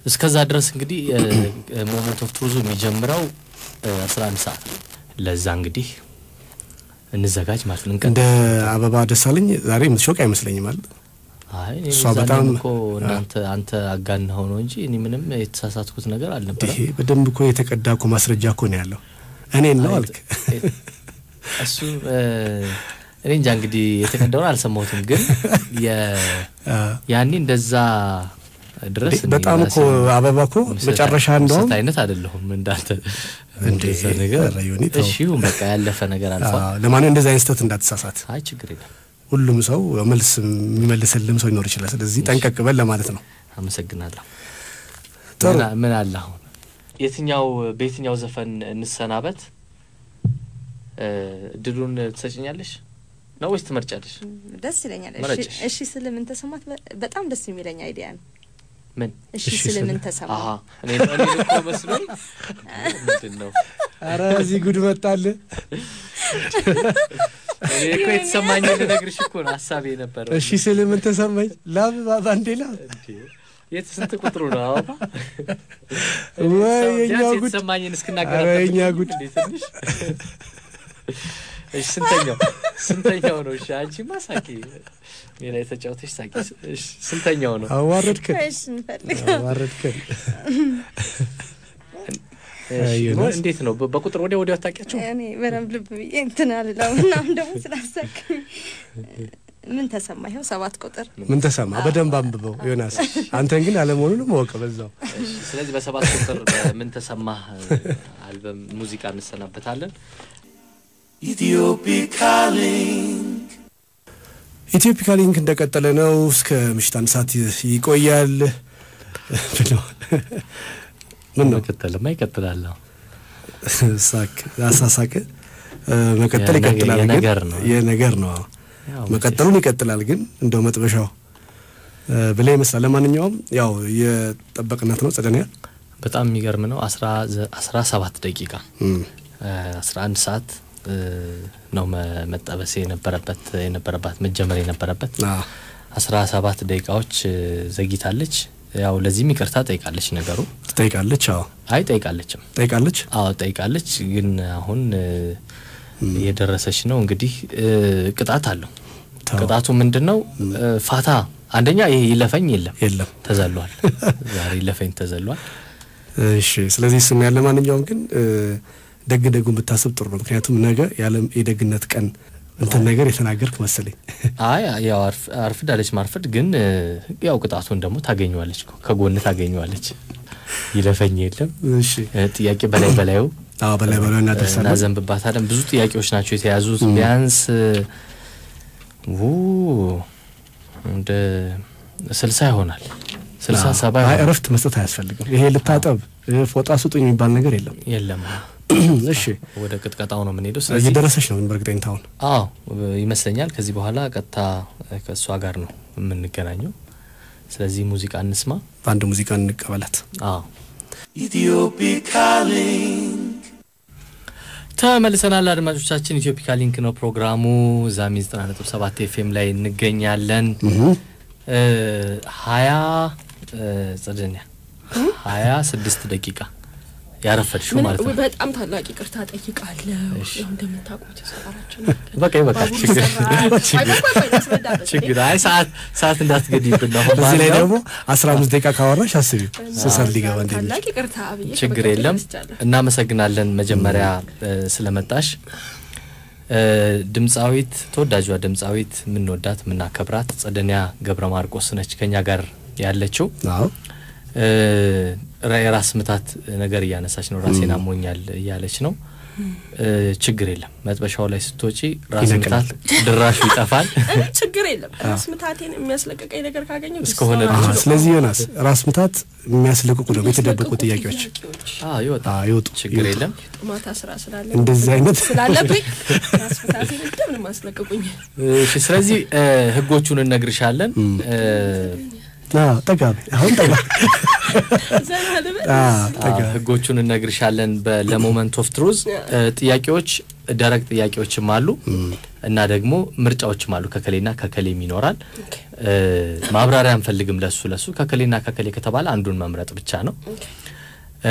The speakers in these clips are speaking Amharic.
እስከዛ ድረስ እንግዲህ ሞመንት ኦፍ ትሩዙ የሚጀምረው አስራ አንድ ሰዓት ነው። ለዛ እንግዲህ እንዘጋጅ ማለት ነው። እንደ አበባ ደሳለኝ ዛሬ የምትሾቅ አይመስለኝም አለ አይ እኔ እሷ ዛኔም በጣም- እኮ እናንተ አንተ አጋናኸው ነው እንጂ እኔ ምንም የተሳሳትኩት ነገር አልነበረም። ይሄ በደንብ እኮ የተቀዳ እኮ ማስረጃ እኮ ነው ያለው። እኔን ነው አልክ። እሱ እ፣ እኔ እንጃ እንግዲህ የተቀዳውን አልሰማሁትም፣ ግን የ- ያኔ እንደዛ ድረስ እኔ በጣም እኮ ራሴን አበባ እኮ ምሰጥ- መጨረሻ እንደውም ምሰጥ አይነት አይደለሁም እንዳንተ እንዴ፣ እንደዛ ነገር ኧረ ዮኒ ተው። እሺ ይሁን በቃ ያለፈ ነገር አልፏል። አዎ፣ ለማንኛውም እንደዚህ አይነት ስህተት እንዳትሳሳት። አይ ችግር የለም ሁሉም ሰው መልስ የሚመልስልም ሰው ሊኖር ይችላል። ስለዚህ ጠንቀቅ በል ለማለት ነው። አመሰግናለሁ። ጥሩ። ምን አ- ምን አለ አሁን የትኛው በየትኛው ዘፈን እንሰናበት? እ፣ እድሉን ትሰጭኛለሽ ነው ወይስ ትመርጫለሽ? ደስ ይለኛል። እሺ- መረጭሽ። እሺ ስል ምን ተሰማት? በ- በጣም ደስ የሚለኝ አይዲያ ነው። ምን እሺ እሺ ስል ስል- ምን ተሰማ? አሀ እኔ እኔ እኮ መስሎኝ ምንድን ነው አረ እዚህ ጉድ መጣል። እኔ እኮ የተሰማኝን ልነግርሽ እኮ ነው ሀሳቤ የነበረው። እሺ ስል ምን ተሰማኝ? ላብ ባንዴ ላብ እንዴ፣ የት ስንት ቁጥሩ ነው? አበባ ወይ የኛ ቢያንስ ጉድ የተሰማኝን እስክናገር ኧረ የኛ አትጠብቂኝም ጉድ። እንዴ ትንሽ? እሺ ስንተኛው ስንተኛው ነው? እሺ አንቺማ ሳቂ፣ ሜላ የተጫወተሽ ሳቂ። እሺ ስንተኛው ነው? አዋረድከን፣ እሺ እንፈልግ አዋረድከን። እሺ፣ ዮናስ። እንዴት ነው? በ- በቁጥር ወዲያ ወዲያ አታውቂያቸው? እኔ በደንብ ልብ ብዬ እንትን አልለው እና አሁን ደግሞ ስላሳቅኝ ምን ተሰማ? ይኸው ሰባት ቁጥር ምን ተሰማ? በደንብ አንብበው ዮናስ። አንተን ግን አለመሆኑንም ወቀ በዛው። እሺ፣ ስለዚህ በሰባት ቁጥር ምን ተሰማህ አልበም ሙዚቃ እንሰናበታለን። ኢትዮፒካ ሊንክ እንደቀጠለ ነው። እስከ ምሽት አንድ ሰዓት ይ- ይቆያል ብለው ምን ነው መቀጠልማ ይቀጥላል። ሳቅ አሳሳቅ እ፣ መቀጠል የነገ- ይቀጥላል። ግን የነገር ነው። የነገር ነው። አዎ። ያው መቀጠሉን ይቀጥላል። ግን እንደው መጥበሻው እ፣ ብላ ይመስላል። ለማንኛውም ያው የጠበቅናት ነው ጸደኒያ በጣም የሚገርም ነው። አስራ ዘ- አስራ ሰባት ደቂቃ እም፣ አስራ አንድ ሰዓት እ፣ ነው መ- መጠበስ የነበረበት የነበረባት መጀመር የነበረበት አዎ። አስራ ሰባት ደቂቃዎች እ፣ ዘግይታለች። ያው ለዚህም ይቅርታ ጠይቃለች። ነገሩ ትጠይቃለች። አዎ አይ ጠይቃለችም። ጠይቃለች። አዎ ጠይቃለች። ግን አሁን እ፣ እየደረሰች ነው እንግዲህ እ፣ ቅጣት አለው። ተው። ቅጣቱ ምንድን ነው? እ፣ ፋታ አንደኛ ይሄ ይለፈኝ የለም የለም ተዘሏል። ዛሬ ይለፈኝ ተዘሏል። እሺ ስለዚህ እሱም ያለ ማንኛውም ግን እ፣ ደግ ደጉን ብታስብ ጥሩ ነው። ምክንያቱም ነገ የዓለም የደግነት ቀን እንትን ነገር የተናገርክ መሰለኝ። አይ ያው አርፍ- አርፍዳለች ማርፈድ ግን እ፣ ያው ቅጣቱን ደግሞ ታገኘዋለች እኮ ከጎን ታገኘዋለች። ይለፈኝ የለም እሺ እ፣ ጥያቄ በላይ በላዩ አዎ በላይ በላይ እናደርሳለን። እናዘንብባታለን። ብዙ ጥያቄዎች ናቸው የተያዙት። ቢያንስ እ፣ ው እንደ ስልሳ ይሆናል ስልሳ ሰባ አይ ይሆናል። እረፍት መስጠት አያስፈልግም። ይሄ ልታጠብ እ፣ ፎጣ ስጡኝ የሚባል ነገር የለም። የለም እሺ ወደ ቅጥቀጣው ነው የምንሄደው። ስለዚህ እየደረሰች ነው በእርግጠኝታ አሁን አዎ ይመስለኛል። ከዚህ በኋላ ቀጥታ ከእሷ ጋር ነው የምንገናኘው። ስለዚህ ሙዚቃ እንስማ። በአንድ ሙዚቃ እንቀበላት። አዎ ተመልሰናል አድማጮቻችን። ኢትዮፒካ ሊንክ ነው ፕሮግራሙ። ዛሚ 97 ኤፍኤም ላይ እንገኛለን። እ፣ ሀያ እ፣ ጽድንያ ሀያ ስድስት ደቂቃ ያረፈድሽው ምን- ማለት ነው። በጣም ታላቅ ይቅርታ ጠይቃለሁ። እሺ። ያው እንደምታውቁት ሰፈራችን በቃ ይበቃል። ባቡር ችግር ይሰራል። ቆይ ቆይ ቆይ ቆይ ላስረዳበት እንዴ። ችግር አይ ሰዓት ሰዓት እንዳትገድይብን ነው። አሁን በዚህ ላይ ባለው- ደግሞ አስራ አምስት ደቂቃ ካወራሽ አስቢው ስሰር ሊገባ ታላቅ እንደሚችል ይቅርታ ብዬ ችግር ከበቀል የለም። ተነስቻለሁ። እናመሰግናለን መጀመሪያ እ፣ ስለመጣሽ እ፣ ድምፃዊት ተወዳጇ ድምፃዊት የምንወዳት የምናከብራት ጸደኒያ ገብረ ማርቆስ ነች ከኛ ጋር ያለችው። አዎ እ፣ ራ- የራስ ምታት ነገር እያነሳች ነው። ራሴን አሞኛል እያለች ነው። እ፣ ችግር የለም መጥበሻው ላይ ስትወጪ ራስ ይነቅላል። ምታት ድራሹ ይጠፋል። እኔ ችግር የለም። ራስ ምታቴን የሚያስለቀቀኝ ነገር ካገኘው እስከሆነ ደስ አዎ፣ ድረስ ይላል። ስለዚህ ዮናስ ራስ ምታት የሚያስለቅቁ ደግሞ የተደበቁ የሚያስለቅቁ ጥያቄዎች ጥያቄዎች አዎ ይወጣል። አዎ፣ ይወጡ ችግር ይወጡ። የለም። ማታ ስራ ስላለ እንደዚህ አይነት ስላለብኝ ራስ ምታቴን እንደምንም አስለቅቁኝ። እሺ ስለዚህ እ፣ ህጎቹን እነግርሻለን። እ፣ አዎ፣ ጠጋ በይ። አሁን ጠጋ ዘና ልበል። አዎ፣ ጠጋ አዎ፣ ህጎቹን እነግርሻለን። ለሞመንት ኦፍ ትሩዝ ጥያቄዎች ደረቅ ጥያቄዎችም አሉ እና ደግሞ ምርጫዎችም አሉ። ከከሌና ከከሌም ይኖራል። እ፣ ማብራሪያ አንፈልግም። ለሱ ለሱ ከከሌና ከከሌ ከተባለ አንዱን መምረጥ ብቻ ነው። እ፣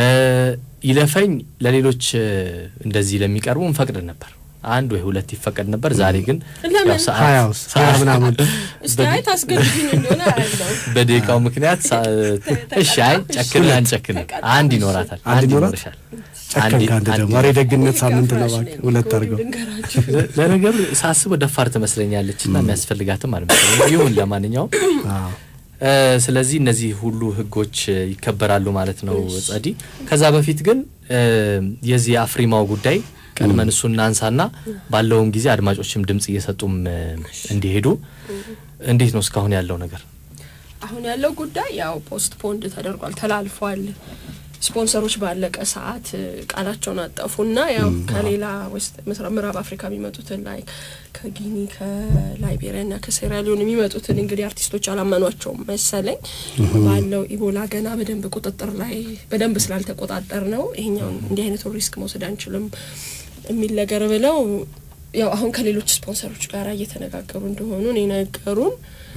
ይለፈኝ ለሌሎች እ፣ እንደዚህ ለሚቀርቡ እንፈቅድ ነበር። አንድ ወይ ሁለት ይፈቀድ ነበር። ዛሬ ግን ለምን? ያው ሰዓት- ሀያውስ ሀያ ምናምን እስቲ አይ ታስገድዱኝ እንደሆነ አያለው በደቂቃው ምክንያት ሳ- እሺ፣ አይ ጨክን አንጨክን፣ አንድ ይኖራታል፣ አንድ አንድ ይኖራት? ይኖርሻል። ጨከን አንድ- ከአንድ አንድ ደግሞ ኧረ የደግነት ሳምንት ነው እባክህ ሁለት አድርገው ልንገራችሁ ለ- ለነገሩ ሳስበው ደፋር ትመስለኛለች እና የሚያስፈልጋትም አልመሰለኝም። ይሁን ለማንኛውም አዎ። እ፣ ስለዚህ እነዚህ ሁሉ ህጎች እ፣ ይከበራሉ ማለት ነው ጸዲ። ከዛ በፊት ግን እ፣ የዚህ የአፍሪማው ጉዳይ ቀድመን እሱ እናንሳና ባለውም ጊዜ አድማጮችም ድምጽ እየሰጡም እ፣ እንዲሄዱ እንዴት ነው እስካሁን ያለው ነገር? አሁን ያለው ጉዳይ ያው ፖስት ፖንድ ተደርጓል፣ ተላልፏል። ስፖንሰሮች ባለቀ ሰዓት እ፣ ቃላቸውን አጠፉና ያው ከሌላ ዌስት ምስራ- ምዕራብ አፍሪካ የሚመጡትን ላይ ከጊኒ ከላይቤሪያ ና ከሴራሊዮን የሚመጡትን እንግዲህ አርቲስቶች አላመኗቸውም መሰለኝ ባለው ኢቦላ ገና በደንብ ቁጥጥር ላይ በደንብ ስላልተቆጣጠር ነው ይሄኛውን እንዲህ አይነቱን ሪስክ መውሰድ አንችልም የሚል ነገር ብለው ያው አሁን ከሌሎች ስፖንሰሮች ጋር እየተነጋገሩ እንደሆኑ ነው የነገሩን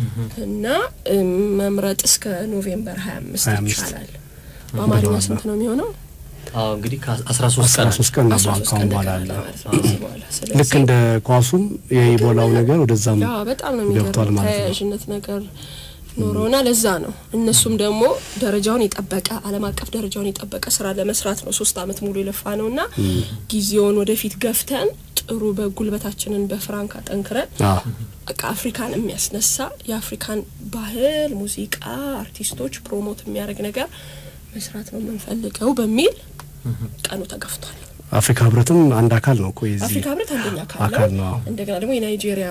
እና እም፣ መምረጥ እስከ ኖቬምበር ሀያ አምስት 25 ይቻላል። በአማርኛ ስንት ነው የሚሆነው? አዎ እንግዲህ ከአስራ ሶስት ቀን አስራ ሶስት ቀን ነው አስራ ሶስት ካሁን ቀን በኋላ ተቀራለ ያለው ማለት ነው ከዚህ በኋላ። ልክ ስለዚህ እንደ ኳሱም የኢቦላው ነገር ወደዛም ያ በጣም ነው ገብቷል የሚገርም ማለት ነው። ተያያዥነት ነገር ኖረውና ለዛ ነው እነሱም ደግሞ ደረጃውን የጠበቀ ዓለም አቀፍ ደረጃውን የጠበቀ ስራ ለመስራት ነው ሶስት አመት ሙሉ የለፋ ነው እና ጊዜውን ወደፊት ገፍተን ጥሩ በጉልበታችንን በፍራንክ አጠንክረን አዎ። በቃ አፍሪካን የሚያስነሳ የአፍሪካን ባህል፣ ሙዚቃ፣ አርቲስቶች ፕሮሞት የሚያደርግ ነገር መስራት ነው የምንፈልገው በሚል ቀኑ ተገፍቷል። አፍሪካ ህብረትም አንድ አካል ነው እኮ የዚህ አፍሪካ ህብረት አንደኛ አካል አካል ነው። ነው። እንደገና ደግሞ የናይጄሪያ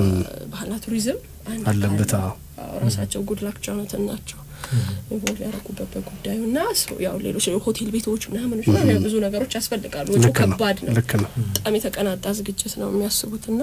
ባህልና ቱሪዝም አንድ አለበት፣ አካል ነው። አዎ። አዎ፣ ራሳቸው ጉድላክ ጆናተን ናቸው ኢንቮልቭ ያደረጉበት በጉዳዩ እና ሶ- ያው ሌሎች ሆቴል ቤቶች ምናምኖች ምናምን ያው ብዙ ነገሮች ያስፈልጋሉ። ወጪው ልክ ነው ከባድ ነው። ልክ ነው። በጣም የተቀናጣ ዝግጅት ነው የሚያስቡት እና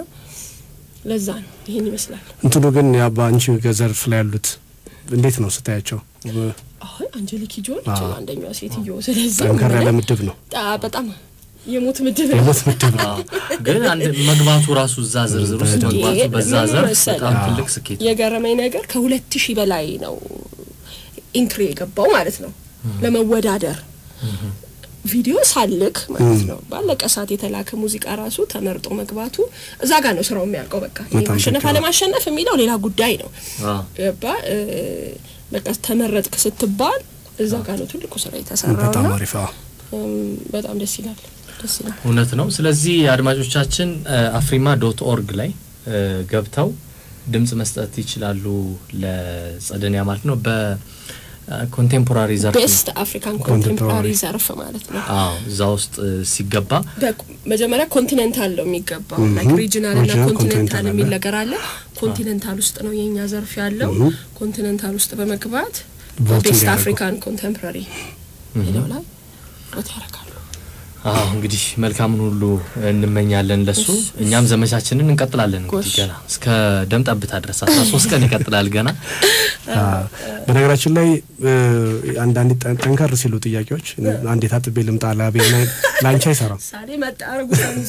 ለዛ ነው ይህን ይመስላል። እንትኑ ግን ያ በአንቺ ዘርፍ ላይ ያሉት እንዴት ነው ስታያቸው? አሁን አንጀሊክ ጆን አዎ። አንደኛዋ ሴትዮ ስለዚህ ጠንከር ያለ ምንም- ምድብ ነው። ጣ- በጣም የሞት ምድብ ነው። የሞት ምድብ ነው። አዎ። ግን አንድ መግባቱ ራሱ እዛ ዝርዝር ውስጥ በደንብ። መግባቱ በዛ ምን ዘርፍ መሰለህ? በጣም ትልቅ ስኬት ነው። የገረመኝ ነገር ከሁለት ሺህ በላይ ነው ኢንትሪ የገባው ማለት ነው ለመወዳደር ቪዲዮ ሳልክ ማለት ነው ባለቀ ሰዓት የተላከ ሙዚቃ ራሱ ተመርጦ መግባቱ እዛ ጋር ነው ስራው የሚያልቀው። በቃ ይሄ በጣም ማሸነፍ ልክ ነው። አለማሸነፍ የሚለው ሌላ ጉዳይ ነው። አዎ። ገባ እ፣ በቃ ተመረጥክ ስትባል እዛ ጋር ነው ትልቁ ስራ የተሰራው በጣም ና አሪፍ አዎ። በጣም ደስ ይላል፣ ደስ ይላል። እውነት ነው። ስለዚህ አድማጮቻችን አፍሪማ ዶት ኦርግ ላይ እ፣ ገብተው ድምጽ መስጠት ይችላሉ ለጸደኒያ ማለት ነው። በኮንቴምፖራሪ ዘርፍ ነው። ቤስት አፍሪካን ኮንቴምፖራሪ ኮንቴምፖራሪ ዘርፍ ማለት ነው። አዎ እዛ ውስጥ እ፣ ሲገባ በ- መጀመሪያ ኮንቲኔንታል ነው የሚገባው ላይክ ሪጂናል እና ሪጂናል፣ ኮንቲኔንታል ኮንቲኔንታል የሚል አለ። ነገር አለ። ኮንቲኔንታል ውስጥ ነው የኛ ዘርፍ ያለው። ኮንቲኔንታል ውስጥ በመግባት ቮት ቤስት እንዲያደርጉ። አፍሪካን ኮንቴምፖራሪ የሚለው ላይ ቦት ያደርጋሉ። አዎ እንግዲህ መልካምን ሁሉ እንመኛለን ለሱ። እኛም ዘመቻችንን እንቀጥላለን እንግዲህ ጎሽ። ገና እስከ ደም ጠብታ ድረስ አስራ ሶስት ቀን ይቀጥላል ገና። አዎ። በነገራችን ላይ እ፣ አንዳንድ ጠን- ጠንከር ሲሉ ጥያቄዎች አንዴ ታጥቤ ልምጣ ላቤ ላይ ላንቺ አይሰራም። ሳሌ መጣ አረጉ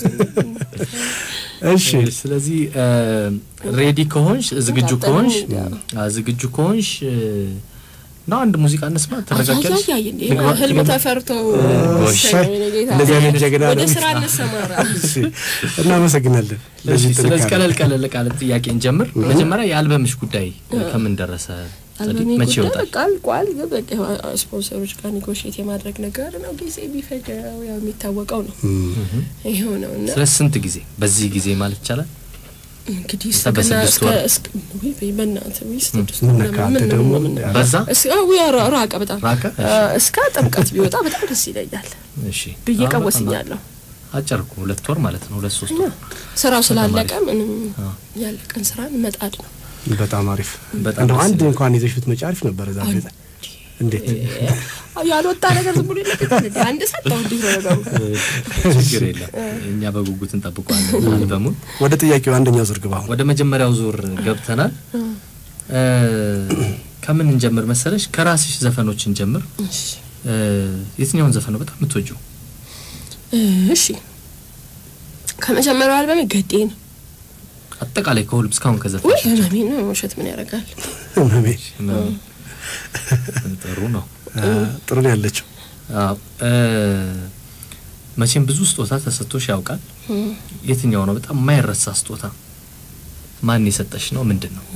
እሺ ስለዚህ ሬዲ ከሆንሽ ዝግጁ ታጠኑ ከሆንሽ ሚዲያ። አ፣ ዝግጁ ከሆንሽ እ፣ ና አንድ ሙዚቃ እንስማ። ትረጋጊያለሽ? አያያይ እንዴ ልግባ- ህልም ልግባ- ተፈርቶ ጎሽ። ሰኞ ጌታ እንደዚህ አይነት ጀግና ወደ ነው። ስራ እንሰማራ። እሺ፣ እናመሰግናለን እሺ፣ ለዚህ ስለዚህ ጥንካሬ። ቀለል ቀለል ቃለ ጥያቄ እንጀምር። መጀመሪያ የአልበምሽ ጉዳይ ከምን ደረሰ? አልበሜ መቼ ጉዳይ ይወጣል? በቃ አልቋል። ግን በቃ ስፖንሰሮች ጋር ኔጎሽት የማድረግ ነገር ነው። ጊዜ ቢፈጀው ያው የሚታወቀው ነው ይሄው ነው እና ስለ ስንት ጊዜ በዚህ ጊዜ ማለት ይቻላል? እንግዲህ እስከ እስከ በስድስት እስከ ወር። እስከ ወይ ወይ በእናትህ ወይ ስድስት ምን ወር ነካ ምናምን አንተ ምን ደግሞ? ነው ምን ነው? በዛ እስከ አዎ ያ- ራቀ በጣም ራቀ? አ፣ እስከ ጥምቀት ቢወጣ በጣም ደስ ይለኛል እሺ ብዬ አዎ፣ በጣም ቀወስኛለሁ። አጭር እኮ ሁለት ወር ማለት ነው። ሁለት ሶስት እና ወር ስራው ስላለቀ አሪፍ። ምንም አዎ። ያለቀን ስራን መጣድ ነው። በጣም አሪፍ በጣም እንደው ደስ አንድ ይላል። እንኳን ይዘሽ ብትመጪ አሪፍ ነበር። እዛ ቤት እንዴት አዎ፣ ያልወጣ ነገር ዝም ብሎ ይለቀቃል እንዴ? አንድ ሰጠው እንዲህ ነው ነገሩ። ችግር የለም። እኛ በጉጉት እንጠብቀዋለን አልበሙን። ወደ ጥያቄው አንደኛው ዙር ግባ። አሁን ወደ መጀመሪያው ዙር ገብተናል። እ፣ ከምን እንጀምር መሰለሽ? ከራስሽ ዘፈኖች እንጀምር። እሺ እ፣ የትኛውን ዘፈን ነው በጣም የምትወጂው? እሺ ከመጀመሪያው አልበሜ ገዴ ነው። አጠቃላይ ከሁሉም እስካሁን ውይ ከዘፈንሽ ህመሜ ነው ውሸት ምን ያደርጋል? ህመሜ ጥሩ ነው። አ፣ ጥሩ ነው ያለችው። አዎ እ፣ መቼም ብዙ ስጦታ ተሰጥቶሽ ያውቃል። የትኛው ነው በጣም የማይረሳ ስጦታ? ማን የሰጠሽ ነው? ምንድን ነው?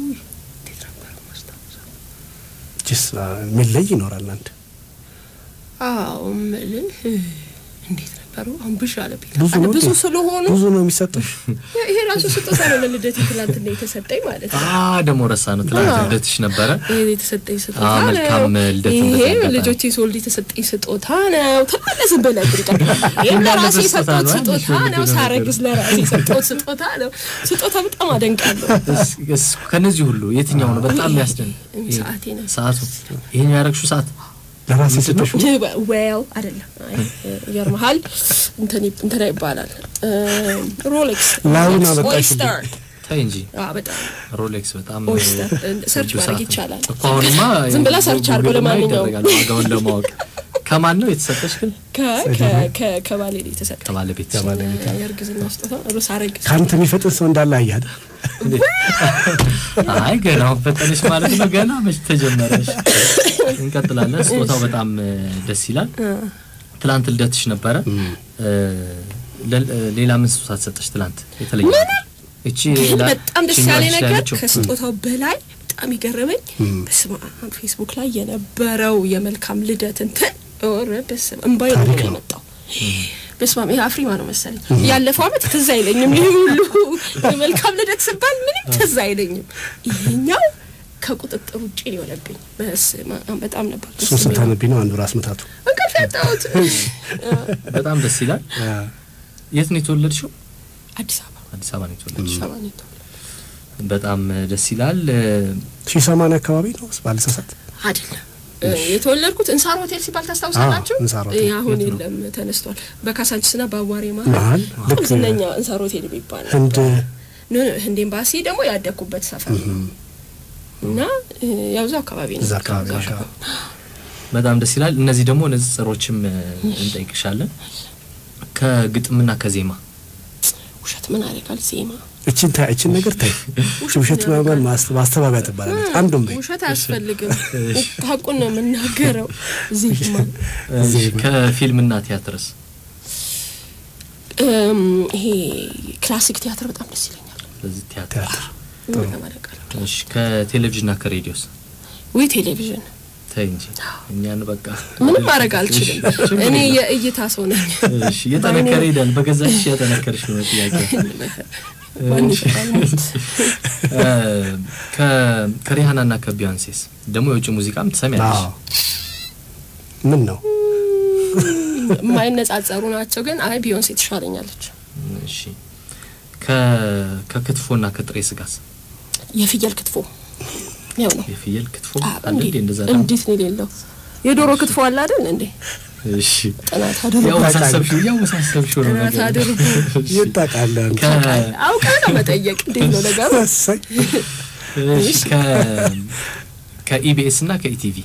ጅስ የሚለይ ይኖራል አንድ አዎ እምልህ እንዴት ነበሩ? አሁን ብዥ አለብኝ። ብዙ አለ ነው ብዙ እንዴ? ስለሆኑ ብዙ ነው የሚሰጥሽ። ይሄ ራሱ ስጦታ ነው። ለልደቴ ትላንትና የተሰጠኝ ማለት ነው። አ ደግሞ ረሳ ነው። ትላንት አዎ። ልደትሽ ነበረ። ይሄ የተሰጠኝ ስጦታ አዎ፣ ነው። መልካም ልደት ይሄ እንደዚህ አጋጣሚ። ልጆቼ ስወልድ የተሰጠኝ ስጦታ ነው። ተመለስን በላይ ብርጫ ይሄም ለራሴ ያለበት ስጦታ የሰጠሁት ነው። ስጦታ አንድ ነው። ሺህ ሳረግዝ ለራሴ የሰጠሁት ስጦታ ነው። ስጦታ በጣም አደንቃለሁ። እስ- እስ- ከነዚህ ሁሉ የትኛው ነው በጣም የሚያስደንቅ? ይሄ ሰዓቴ ነው። ሰዓቱ ይሄኛው ያረግሽው ሰዓት ለራሴ የሰጠሽ ዌል አይደለም። አይ ይገርምሃል፣ እንትን እንትና ይባላል ሮሌክስ ላዩን ሮሌክስ አመጣሽልኝ። ኦይስተር ታይ እንጂ አዎ በጣም ሮሌክስ በጣም ኦይስተር ሰርች ውዱ ማድረግ ሰዓት ነው። ይቻላል። እኮ አሁንማ ዝም ብላ ሰርች አድርጎ ጉግል ላይ ለማንኛውም ይደረጋል ዋጋውን ለማወቅ። ከማን ነው የተሰጠሽ ግን? ከ- ከ- ከ- ከባሌ ነው የተሰጠኝ ከባለቤት የእርግዝና ስጦታ ሩስ አረግዝ ከአንተ የሚፈጥን ሰው እንዳለ አያደ አይ ገና አሁን ፈጠነሽ ማለት ነው። ገና መች ተጀመረሽ? እንቀጥላለን። ስጦታው በጣም እ፣ ደስ ይላል። ትላንት ልደትሽ ነበረ። እ፣ ለ- እ፣ ሌላ ምን ስጦታ ተሰጠሽ ትላንት? የተለየ ነገር? እቺ ግን ላ- በጣም ደስ እቺኛዋ ያለ ልጅ ነገር ያለችው? ከስጦታው በላይ በጣም ይገረመኝ በስመ አብ ፌስቡክ ላይ የነበረው የመልካም ልደት እንትን ኧረ በስመ አብ እምባዬ ነው ታሪክ ነው። የመጣው። በስመ አብ ይሄ አፍሪማ ነው መሰለኝ። ያለፈው አመት ትዝ አይለኝም። ይሄ ሁሉ የመልካም ልደት ስባል ምንም ትዝ አይለኝም። ይሄኛው ከቁጥጥር ውጭ ነው የሆነብኝ። በስመ አብ በጣም ነበር ደስ እሱን የሚለው። ስታነቢ ነው አንዱ ራስ ምታቱ። እንቅልፍ ያጣሁት በጣም ደስ ይላል። የት ነው የተወለድሽው? አዲስ አበባ አዲስ አበባ ነው የተወለድሽው። አዲስ አበባ ነው የተወለድኩት። በጣም ደስ ይላል። እ፣ ሺህ ሰማንያ አካባቢ ነው ባልተሳሳት። አይደለም እ፣ የተወለድኩት እንሳር ሆቴል ሲባል ታስታውሳላችሁ? አዎ፣ እንሳር ሆቴል። እ፣ አሁን የት ነው? የለም ተነስቷል። በካሳንችስና በአዋሬ መሀል መሀል ልክ በጣም ዝነኛ እንሳር ሆቴል የሚባል ነው። ህንድ ኖ ኖ ህንድ ኤምባሲ ደግሞ ያደግኩበት ሰፈር ነው እና እ፣ ያው እዛው አካባቢ ነው። እዛ አካባቢ እዛው አካባቢ በጣም ደስ ይላል። እነዚህ ደግሞ ንጽጽሮችም እ፣ እንጠይቅሻለን ከግጥምና ከዜማ ውሸት ምን አደርጋል ዜማ እችን ታይ እችን ነገር ታይ ውሸት ማመን ማስተባበያ ትባላለች። አንዱም በይ ውሸት አያስፈልግም። ሀቁን ነው የምናገረው። ዜማ እ፣ ከፊልምና ቲያትርስ እም፣ ይሄ ክላሲክ ቲያትር በጣም ደስ ይለኛል። ስለዚህ ቲያትር ቲያትር በጣም አደንቃለሁ። እሺ ከቴሌቪዥንና ከሬዲዮስ ወይ ቴሌቪዥን ተይ እንጂ እኛን በቃ ምንም ማድረግ አልችልም። እኔ የእይታ ሰው ነኝ። እሺ እየጠነከረ ሄዳል። በገዛሽ እያጠነከርሽ ነው ጥያቄ ማን ይፈታል ሞት? እ፣ ከ- ከሪሃናና ከቢዮንሴስ ደግሞ የውጭ ሙዚቃም ትሰሚያለሽ? አዎ ምን ነው የማይነጻጸሩ ናቸው፣ ግን አይ ቢዮንሴ ትሻለኛለች። እሺ ከ- ከክትፎና ከጥሬ ስጋስ የፍየል ክትፎ ያው ነው። የፍየል ክትፎ አ፣ አለ እንዴ? እንዴ- እንደዛ ደግሞ? እንዴት ነው የሌለው? የዶሮ ክትፎ አለ አይደል እንዴ? እሺ ጥናት አድርጉ፣ ያወሳሰብሽው ያወሳሰብሽው ነው ጥናት ነገሩ። አድርጉ። የት ታውቃለህ አንተ? ከ- አውቃ ነው መጠየቅ። እንዴት ነው ነገሩ? እሰይ እሺ ከ- ከኢቢኤስ እና ከኢቲቪ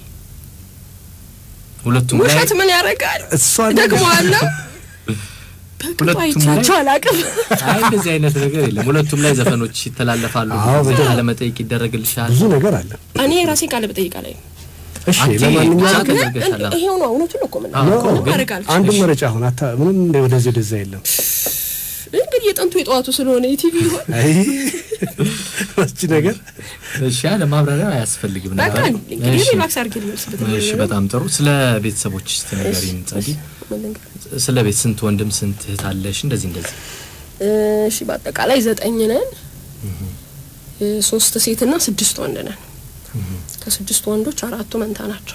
ሁለቱም ላይ ውሸት ምን ያደርጋል? እሷ ደግሞ አለው ሁለቱም ላይ- አይቻቸው አላውቅም። አይ እንደዚህ አይነት ነገር የለም። ሁለቱም ላይ ዘፈኖች ይተላለፋሉ። አዎ፣ ብዙ ጊዜ በጣም። ቃለ መጠይቅ ይደረግልሻል። ብዙ ነገር አለ። እኔ ራሴ ቃለ መጠይቅ ላይ እሺ አንቺ ለማንኛውም ብቻ ግን ተደርገሻል። አዎ። ይሄው ነው እውነቱን ነው እኮ ምን አዎ፣ እኮ ምንም ግን ማድረግ አልችልም። አንድ መረጫ አሁን አታ ምንም እንደ ወደዚህ ወደዛ የለም። እንግዲህ የጥንቱ የጠዋቱ ስለሆነ ኢቲቪ ይሆን አይ እቺ ነገር እሺ ያለ ማብራሪያ አያስፈልግም በቃ ነበር። እንግዲህ እሺ፣ ሪላክስ አድርጌ ልመልስበት እሺ፣ በጣም ጥሩ። ስለ ቤተሰቦች እስቲ ንገሪን ጸዲ። ስለ ቤት ስንት ወንድም ስንት እህት አለሽ? እንደዚህ እንደዚህ። እሺ በአጠቃላይ ዘጠኝ ነን። እ፣ ሶስት ሴትና ስድስት ወንድ ነን። ከስድስት ወንዶች አራቱ መንታ ናቸው።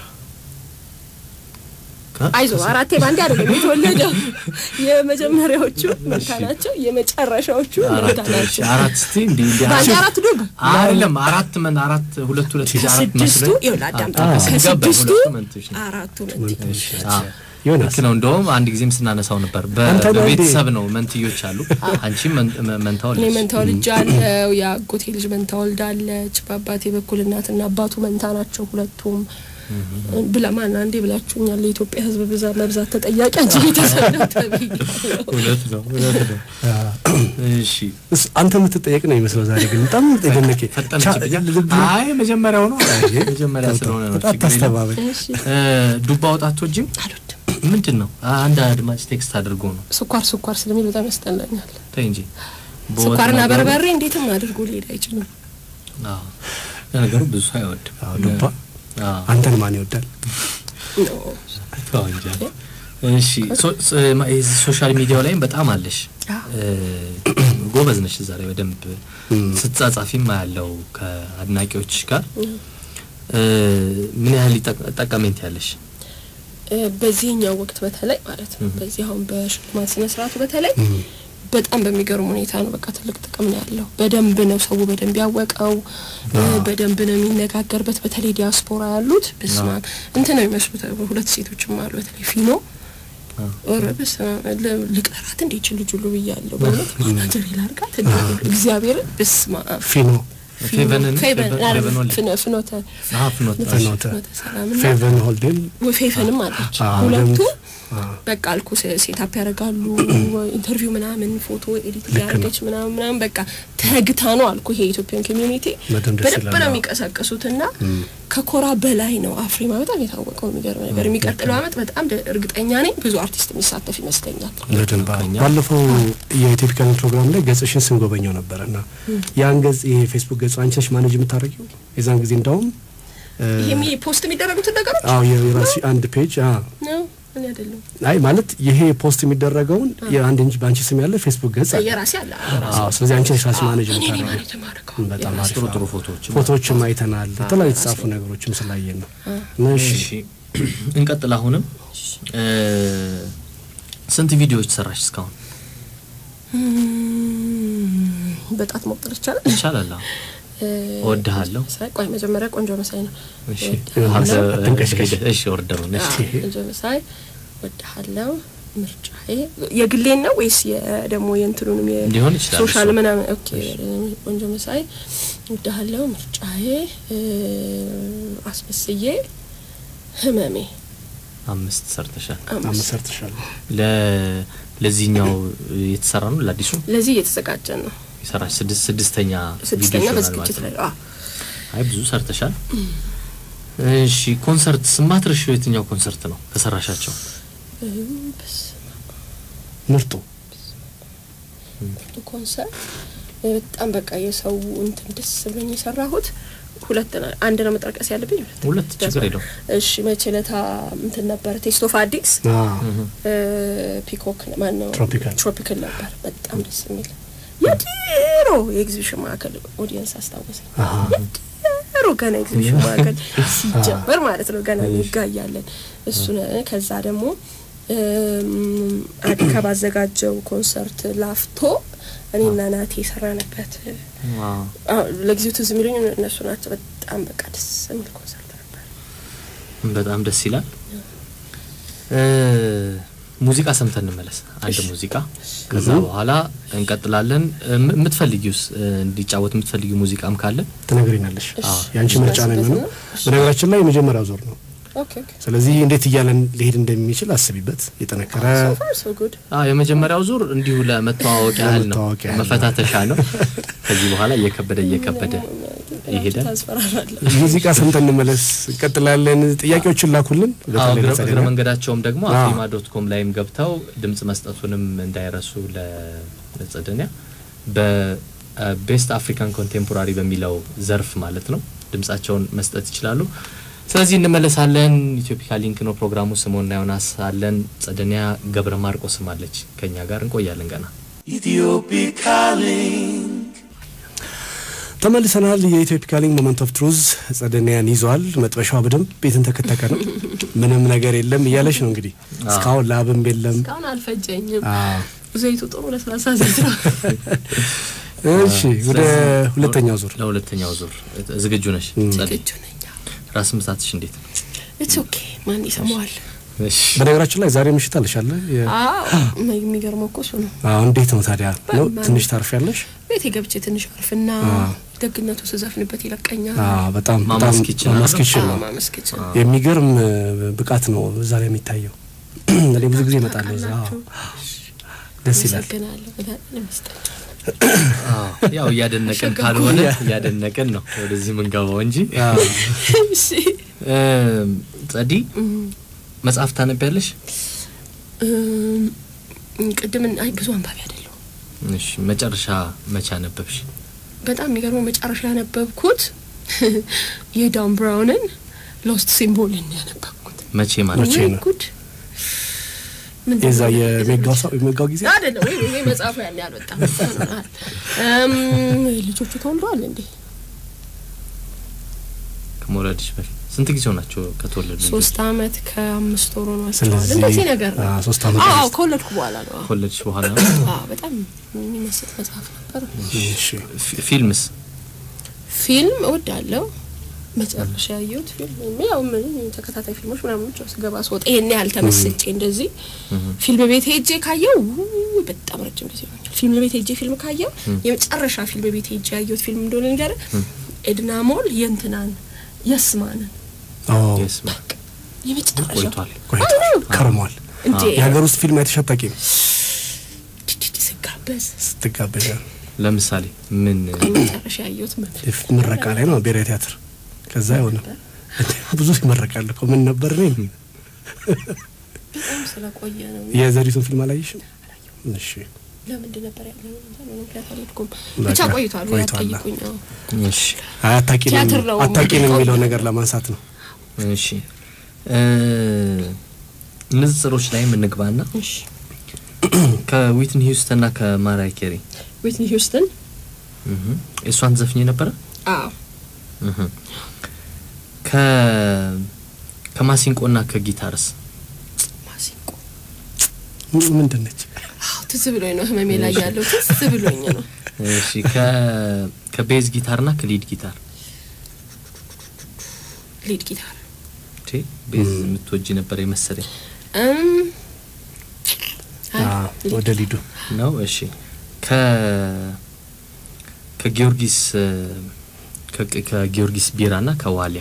ከ- አይዞ አራቴ ባንዴ አይደለም የተወለደው። የመጀመሪያዎቹ መንታ ናቸው፣ የመጨረሻዎቹ መንታ አራት እሺ፣ ናቸው። አራት እስቲ እንዲ እንዲ ባንዴ አራት ዱብ አይደለም አራት መን አራት ሁለት ሁለት ጊዜ አራት ከስድስቱ መስሎኝ። ይኸውልህ አዳምጥ፣ አዎ፣ ከስድስቱ ሁለቱ መንቶች ነው። አራቱ መንታ እሺ፣ አዎ። ዮናስ ልክ ነው። እንደውም አንድ ጊዜም ስናነሳው ነበር። በ- አንተ ነህ እንዴ? በቤተሰብ ነው መንትዮች አሉ። አንቺም መን- መ- መንታ እኔ ወለድሽ። መንታ ወልጃለሁ። የአጎቴ ልጅ መንታ ወልዳለች። በአባቴ በኩል እናትና አባቱ መንታ ናቸው ሁለቱም። ብላ ማን አንዴ ብላችሁኛል። ለኢትዮጵያ ሕዝብ ብዛት መብዛት ተጠያቂ አንቺ ቤተሰብ ነው ተብያለሁ። እውነት ነው እውነት ነው። እሺ እስ- አንተ የምትጠየቅ ነው ይመስለው ዛሬ ግን በጣም የደነቀ ፈጠነችብኝ። አይ መጀመሪያው ነው መጀመሪያ ስለሆነ ነው ችግር የለም። ታስተባበል እሺ እ፣ ዱባ ወጣቶ ጅም አልወድም። ምንድን ነው አንድ አድማጭ ቴክስት አድርጎ ነው ስኳር ስኳር ስለሚል በጣም ያስጠላኛል። ተይ እንጂ በወጥ ስኳርና ነገር- በርበሬ እንዴትም አድርጎ ሊሄድ አይችልም። አዎ። ለነገሩ ብዙ ሰው አይወድም አዎ፣ ዱባ አዎ። አንተን ማን ይወዳል? ኖ ተው እንጂ። እሺ ሶ- ስ- ማ- ይሄ ሶሻል ሚዲያው ላይም በጣም አለሽ አዎ። እ፣ ጎበዝ ነሽ እዛ ላይ በደንብ ስትጻጻፊም ያለው ከአድናቂዎች ጋር እ፣ ምን ያህል ይጠቅ- ጠቀሜንት ያለሽ እ፣ በዚህኛው ወቅት በተለይ ማለት ነው በዚህ አሁን በሽልማት ስነ ስርዓቱ በተለይ በጣም በሚገርም ሁኔታ ነው። በቃ ትልቅ ጥቅም ነው ያለው። በደንብ ነው ሰው በደንብ ያወቀው፣ እ፣ በደንብ ነው የሚነጋገርበት። በተለይ ዲያስፖራ ያሉት በስመ አብ እንትን ነው የሚመስሉት። ሁለት ሴቶችም አሉ በተለይ ፊኖ ኦረ በስመ አብ ል- ልቅጠራት እንዴ ይችል ልጅ ሁሉ ብያለሁ። በእውነት ማናጀር ላርጋት እግዚአብሔርን በስመ አብ ፊኖ ፌቨንን ፌቨን ፌቨን- ፌቨን ወልድ ፍኖ- ፍኖተ አሀ፣ ፍኖተ ፍኖተ ፍኖተ ሰላምና ፌቨን ሆልዴን ፌፈንም አለች አዎ፣ ሁለቱ ደምብ- አዎ። በቃ አልኩ ሴታፕ ያደርጋሉ ኢንተርቪው ምናምን ፎቶ ኤዲት ልክ ነው። ያደረገች ምናምን ምናምን በቃ ተግታ ነው አልኩ ይሄ የኢትዮጵያን ኮሚዩኒቲ በደንብ ደስ በደንብ ይላል። ነው አዎ። የሚቀሳቀሱት እና ከኮራ በላይ ነው አፍሪማ በጣም የታወቀው የሚገርም ነገር የሚቀጥለው አመት በጣም ደ- እርግጠኛ ነኝ ብዙ አርቲስት የሚሳተፍ ይመስለኛል በደንብ አዎ። ከኛ- ባለፈው የኢትዮፒካን ፕሮግራም ላይ ገጽሽን ስንጎበኘው ነበረ እና ያን ገጽ ይሄ ፌስቡክ ገጽ አንቺ ነሽ ማኔጅ የምታደርጊው የዛን ጊዜ እንዳውም እ፣ ይሄ የሚ- ፖስት የሚደረጉትን ነገሮች አዎ የራሲ አንድ ፔጅ አዎ ነው እኔ አይደለም አይ ማለት ይሄ ፖስት የሚደረገውን የአንድ እንጂ በአንቺ ስም ያለ ፌስቡክ ገጽ አለ። የራሴ አለ የራሴ አዎ ስለዚህ አንቺ ነሽ ራስሽ ማኔጅ እኔ ነኝ የምታደርጊው ማኔጅ የማደርገው በጣም የራሴ አሪፍ ጥሩ አዎ። ጥሩ ፎቶዎች ፎቶዎችም አይተናል የተለያዩ የተጻፉ ነገሮችም ስላየን ነው እሺ እሺ እንቀጥል። አሁንም እ፣ ስንት ቪዲዮዎች ሰራሽ እስካሁን? እም፣ በጣት መቁጠር ይቻላል ይቻላል። አዎ። እ፣ እወድሃለሁ። መሳይ ቆይ መጀመሪያ ቆንጆ መሳይ ነው እሺ እወድሃለሁ። አትንቀሽቀሽ። እሺ ኦርደሩን እሺ አዎ፣ ቆንጆ መሳይ እወድሃለሁ ምርጫዬ የግሌን ነው ወይስ ደግሞ የእንትኑንም ሊሆን ይችላል ሶሻል እሱ። ምናምን ኦኬ ቆንጆ መሳይ እወድሃለሁ ምርጫዬ እ፣ አስመስዬ ህመሜ አምስት ሰርተሻል። አምስት አምስት ሰርተሻለሁ ለ ለዚህኛው የተሰራ ነው ለአዲሱ ለዚህ እየተዘጋጀን ነው የሰራሽ ስድስት ስድስተኛ ስድስተኛ ቪዲዮ ይሆናል በዝግጅት ማለት ላይ ነው። አዎ አይ ብዙ ሰርተሻል። እሺ ኮንሰርት ስማትርሽው የትኛው ኮንሰርት ነው ከሰራሻቸው? እ፣ በስመ ምርጡ አብ ኮንሰርት እ፣ በጣም በቃ የሰው እንትን ደስ ብሎኝ የሰራሁት ሁለት ነው። አንድ ነው መጠቀስ ያለብኝ ሁለት ሁለት ችግር የለውም። እሺ መቼ ለታ እንትን ነበረ ቴስት ኦፍ አዲስ አዎ እ፣ ፒኮክ ማን ነው ትሮፒካል። ትሮፒካል ነበር በጣም ደስ የሚል የድሮ የኤግዚቢሽን ማዕከል ኦዲየንስ አስታወሰኝ አሃ የድሮ ገና ኤግዚቢሽን ማዕከል ሲጀመር ማለት ነው ገና ይጋያለን እሱን ከዛ ደግሞ እም፣ አዲካ ባዘጋጀው ኮንሰርት ላፍቶ እኔና ናቴ የሰራንበት ዋው አዎ፣ ለጊዜው ትዝ የሚሉኝ እነሱ ናቸው በጣም በቃ ደስ የሚል ኮንሰርት ነበር በጣም ደስ ይላል። እ፣ ሙዚቃ ሰምተን እንመለስ። አንድ ሙዚቃ ከዛ በኋላ እንቀጥላለን። እም- የምትፈልጊውስ እ፣ እንዲጫወት የምትፈልጊው ሙዚቃም ካለ ትነግሪናለሽ እሺ። የአንቺ ምርጫ ነው የሚሆነው እሺ። በነገራችን ላይ የመጀመሪያው ዙር ነው ኦኬ ኦኬ ስለዚህ እንዴት እያለን ሊሄድ እንደሚችል አስቢበት የጠነከረ ሶ ፋር ሶ ጉድ አዎ የመጀመሪያው ዙር እንዲሁ ለመተዋወቅ ያህል ነው፣ ለመተዋወቅ ያህል ነው። መፈታተሻ ነው። ከዚህ በኋላ እየከበደ እየከበደ ይሄዳል። ታስፈራራለህ ሙዚቃ ሰምተን እንመለስ እንቀጥላለን ጥያቄዎችን ላኩልን አዎ በተለይ እግረ ለጸደይ እግረ ነው። መንገዳቸውም ደግሞ አዎ። አፍሪማ ዶት ኮም ላይም ገብተው ድምጽ መስጠቱንም እንዳይረሱ ለ- ለጸደኒያ በቤስት አፍሪካን ኮንቴምፖራሪ በሚለው ዘርፍ ማለት ነው ድምጻቸውን መስጠት ይችላሉ። ስለዚህ እንመለሳለን። ኢትዮፒካ ሊንክ ነው ፕሮግራሙ። ስሞና ዮናስ አለን። ጸደኒያ ገብረ ማርቆስም አለች ከኛ ጋር እንቆያለን ገና ተመልሰናል የኢትዮፒካ ሊንክ ሞመንት ኦፍ ትሩዝ ጸደኒያን ይዟል መጥበሻዋ በደንብ ቤትን ተከተከ ነው ምንም ነገር የለም እያለች ነው እንግዲህ እስካሁን ላብም የለም እስካሁን አልፈጀኝም አዎ። ዘይቱ ጥሩ ለስላሳ ዘይት ነው እሺ ወደ ስለዚህ ሁለተኛው ዙር ለሁለተኛው ዙር ዝግጁ ነሽ? ጸደይ ዝግጁ ነኝ ራስ ምታትሽ እንዴት ነው? ኢትስ ኦኬ ማን ይሰማዋል እሺ በነገራችን ላይ ዛሬ ምሽት አለሻለ አዎ የሚገርመው እኮ እሱ ነው እንዴት ነው ታዲያ ነው በማን- ትንሽ ታርፊያለሽ ቤቴ ገብቼ ትንሽ አርፍና ደግነቱ ስዘፍንበት ይለቀኛል አዎ በጣም በጣም ማማስ ኪችን ማማስ አይደል? ኪችን ነው አዎ፣ ማመስገቻ የሚገርም እ, ብቃት ነው እዛ ላይ የሚታየው እኔ ብዙ ጊዜ እመጣለሁ እዛ አዎ። ደስ ይላል አመሰግናለሁ በጣም ይመስጠኛል አዎ፣ ያው እያደነቅን አሸጋጉ። ካልሆነ እያደነቅን ነው ወደዚህ የምንገባው እንጂ አዎ። እሺ እም፣ ጸዲ መጽሐፍ ታነቢያለሽ? እም፣ ቅድም አይ ብዙ አንባቢ አይደለሁ። እሺ መጨረሻ መቼ አነበብሽ? በጣም የሚገርመው መጨረሻ ያነበብኩት የዳን ብራውንን ሎስት ሲምቦልን ያነበብኩት። መቼ ማለት መቼ ወይ ነው? ጉድ! ምንድን የዛ ነው? የሜጋው ሰው የሜጋው ጊዜ አይደለም ወይ ወይ መጽሐፉ ያን ያልወጣም እም ልጆቹ ተወልደዋል እንዴ? ከመውለድሽ በፊት ስንት ጊዜው ናቸው ከተወለዱ? ልጆች? ሶስት አመት ከአምስት ወር ሆኗቸዋል። ስለዚህ እንደዚህ ነገር ነው። አዎ፣ ሶስት አመት አዎ ውስጥ። ከወለድኩ በኋላ ነው። አዎ። ከወለድሽ በኋላ አዎ በጣም የሚመስጥ መጽሐፍ ነበር። እሺ ፊ- ፊልምስ? ፊልም እወዳለሁ። መጨረሻ ያየሁት ፊልም ያው ምን ተከታታይ ፊልሞች ምናምን ብቻ ስገባ ስወጣ ይሄን ያህል ተመስጬ እንደዚህ ፊልም ቤት ሄጄ ካየው ውይ በጣም ረጅም ጊዜ ሆኛል። ፊልም ቤት ሄጄ ፊልም ካየው የመጨረሻ ፊልም ቤት ሄጄ ያየሁት ፊልም እንደሆነ ነገር ኤድና ሞል የእንትናን የስማንን አዎ የስማ የመጨረሻ ቆይቷል። ቆይቶ ከርሟል። እንዴ የሀገር ውስጥ ፊልም አይተሽ አታውቂም? ዲዲዲ ስጋበዝ ስትጋበዣ ለምሳሌ ምን የመጨረሻ ያየሁት ምን ምረቃ ላይ ነው ብሔራዊ ቲያትር። ከዛ አይሆንም ብዙ ይመረቃል እኮ ምን ነበር እኔ በጣም ስለቆየ ነው። የዘሪቱን ፊልም አላየሽም? እሺ ለምንድን ነበር ያለው? ምክንያት አልሄድኩም። በቃ ብቻ ቆይቷል። ወይ ቆይቷል። አትጠይቁኝ። አዎ። እሺ አይ አታውቂንም ቲያትር ነው አታውቂንም የምንቀው። የሚለው ነገር ለማንሳት ነው። እሺ እ ንጽጽሮች ላይ የምንግባና እሺ ከዊትኒ ሂውስተንና ከማራይ ኬሪ ዊትኒ ሂውስተን እህ እሷን ዘፍኝ ነበረ አዎ እህ ከ ከማሲንቆና ከጊታርስ ማሲንቆ ም- ምንድን ነች? አዎ ትዝ ብሎኝ ነው ህመሜ ላይ ያለው ትዝ ብሎኝ ነው። እሺ ከ ከቤዝ ጊታርና ከሊድ ጊታር ሊድ ጊታር ቲ ቤዝ የምትወጂ ነበር የመሰለኝ እም አይ አዎ፣ ሊድ ወደ ሊዱ ነው። እሺ ከ ከጊዮርጊስ እ፣ ከ- ከጊዮርጊስ ቢራና ከዋሊያ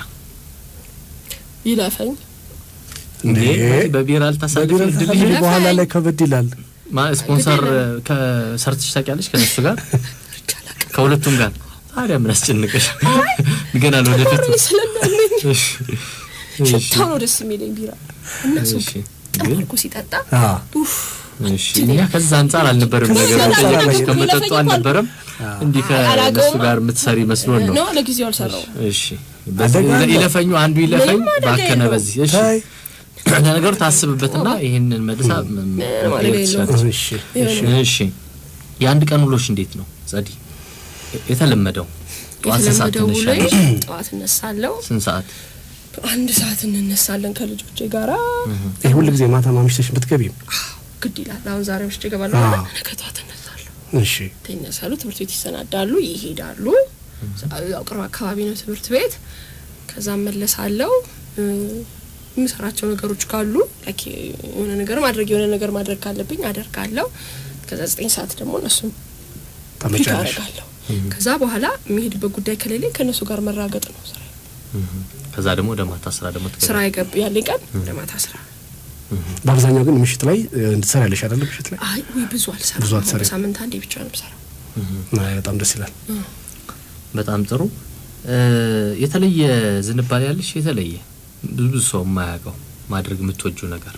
ይለፈኝ እንዴ እንዴ! በቢራ ልታሳልፍ በቢራ እድል ተሳልፎ ይሄ- በኋላ ላይ ከበድ ይላል። ማ ስፖንሰር ግድ እ፣ ከሰርተሽ ታውቂያለሽ ከነሱ ጋር ቻላቅ ከሁለቱም ጋር ታዲያ ምን አስጨንቀሽ? ገና ለወደፊት ተማሪ ስለሚያመኝ እሺ እሺ ሽታው ነው ደስ የሚለኝ ቢራ እነሱ እሺ ጥም ግን አድርጎ ሲጠጣ አዎ ኡፍ እሺ እኛ ከዛ አንጻር አልነበረም ከዛ ነገር አንጻር ጠየቅሽ አላየንም። ከመጠጡ ይለፈኝ አልነበረም እንዲህ ከእነሱ አላውቀውም። ጋር የምትሰሪ መስሎን ነው። ነው ለጊዜው አልሰራው እሺ በዚህ አደጋ አለ። ይለፈኙ አንዱ ይለፈኝ ምንም አደጋ ባከነ የለውም። በዚህ እሺ ታይ ለነገሩ ታስብበትና ይሄንን መልሳ ም- ም- ማለት መጠየቅ የለውም። ትችላለች። እሺ እሺ። እሺ የአንድ ቀን ውሎሽ እንዴት ነው ጸዲ? የተለመደው ጠዋት ስንት ሰዓት የተለመደው ውሎዬ ትነሻለሽ? ጠዋት እነሳለሁ። ስንት ሰዓት? አንድ ሰዓት እንነሳለን ከልጆቼ ጋራ ይህ ሁሉ ጊዜ ማታ ማምሽተሽ ብትገቢም ግድ ይላል። አሁን ዛሬ ውስጥ እገባለሁ አዎ። አለ ነገ ጠዋት እነሳለሁ። እሺ ይነሳሉ፣ ትምህርት ቤት ይሰናዳሉ፣ ይሄዳሉ። ያው ቅርብ አካባቢ ነው ትምህርት ቤት። ከዛ መለሳለሁ። የምሰራቸው ነገሮች ካሉ ላይክ የሆነ ነገር ማድረግ የሆነ ነገር ማድረግ ካለብኝ አደርጋለሁ። ከዛ ዘጠኝ ሰዓት ደግሞ እነሱን ፒክ ታመጫለሽ። አደርጋለሁ። ከዛ በኋላ የሚሄድበት ጉዳይ ከሌለኝ ከእነሱ ጋር መራገጥ ነው ስራ ከዛ ደግሞ ወደ ማታ ስራ ደግሞ ትገባ ስራ የገብ ያለኝ ቀን ወደ ማታ ስራ በአብዛኛው ግን ምሽት ላይ እ, እንድትሰሪያለሽ አይደለ? ምሽት ላይ አይ ወይ ብዙ አልሰራም። ብዙ አትሰሪም። በሳምንት አንዴ ብቻ ነው የምሰራው። አይ፣ በጣም ደስ ይላል። በጣም ጥሩ እ፣ የተለየ ዝንባሌ ያለሽ የተለየ ብዙ ሰው የማያውቀው ማድረግ የምትወጂው ነገር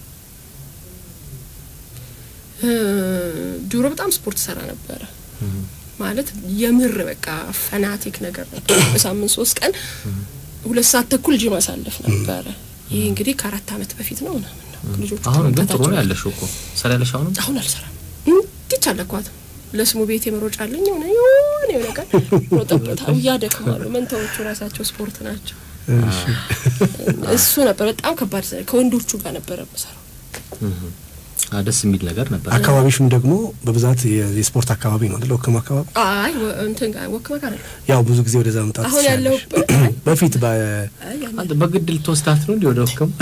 እ፣ ድሮ በጣም ስፖርት ሰራ ነበረ። ማለት የምር በቃ ፈናቲክ ነገር ነበር። በሳምንት ሶስት ቀን ሁለት ሰዓት ተኩል ጂም አሳልፍ ነበረ። ይህ እንግዲህ ከአራት አመት በፊት ነው ምናምን ነው ልጆቹ አሁን ግን ጥሩ ከመምጣታቸው ነው በፊት። ያለሽው እኮ ሰራ ያለሽ አሁንም አሁን አልሰራም። እንዲች አለኳትም ለስሙ ቤት የመሮጫ አለኝ የሆነ የሆነ የሆነ ቀን ሮጠበታ እያደክማሉ። መንታዎቹ ራሳቸው ስፖርት ናቸው። እሺ እሱ ነበር በጣም ከባድ ስራ። ከወንዶቹ ጋር ነበረ የምሰራው። አ፣ ደስ የሚል ነገር ነበር አካባቢሽም ደግሞ በብዛት የ- የስፖርት አካባቢ ነው አይደል? ወክም አካባቢ አይ ወ- እንትን ጋር ወክመ ጋር አይደለም። ያው ብዙ ጊዜ ወደዛ መምጣት አሁን ትችያለሽ። ያለሁበት በፊት በ አይ ያን አንተ በግድ ልትወስዳት ነው እንዲ ወደ ወከም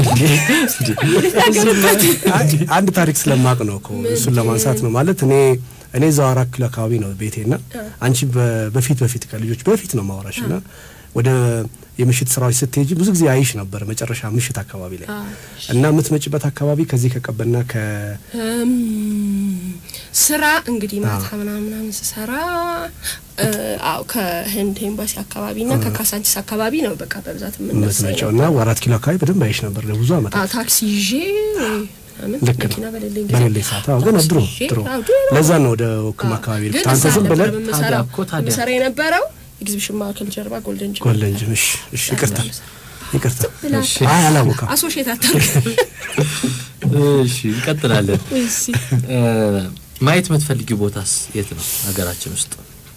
አይ፣ አንድ ታሪክ ስለማቅ ነው እኮ እሱን ለማንሳት ነው ማለት እኔ እኔ እዛው አራት ኪሎ አካባቢ ነው ቤቴ ና አንቺ በ- በፊት በፊት ከልጆች በፊት ነው ማውራሽ ና ወደ የምሽት ስራዎች ስትሄጂ ብዙ ጊዜ አይሽ ነበር መጨረሻ ምሽት አካባቢ ላይ አዎ። እና የምትመጭበት አካባቢ ከዚህ ከቀበና ከ እም፣ ስራ እንግዲህ ማታ ምናምን ምናምን ስሰራ እ፣ አዎ ከህንድ ኤምባሲ አካባቢ እና ከካሳንቺስ አካባቢ ነው በቃ በብዛት የምትመጪው የምነሳው እና አራት ኪሎ አካባቢ በደንብ አይሽ ነበር ለብዙ አዎ አመታት። ታክሲ ይዤ ወይ ምናምን ልክ ነው መኪና በሌለኝ ጊዜ በሌለኝ ሰዓት አዎ። ግን ታክሲ ድሮ ይዤ፣ ድሮ አዎ፣ ድሮ ለዛ ነው ወደ ወክም አካባቢ ግን ልኩት አንተ እዛ ዝም ብለህ ነበር የምሰራው። ታዲያ እኮ ታዲያ። የምሰራ የነበረው ኤግዚቢሽን ማዕከል ጀርባ ጎልደን ጅም ጎልደን ጅም። እሺ እሺ፣ ይቅርታ ይቅርታ። ብላ አይ አላወቃም። አሶሽየት አታርግ እሺ እንቀጥላለን። እሺ እ፣ ማየት የምትፈልጊው ቦታስ የት ነው ሀገራችን ውስጥ?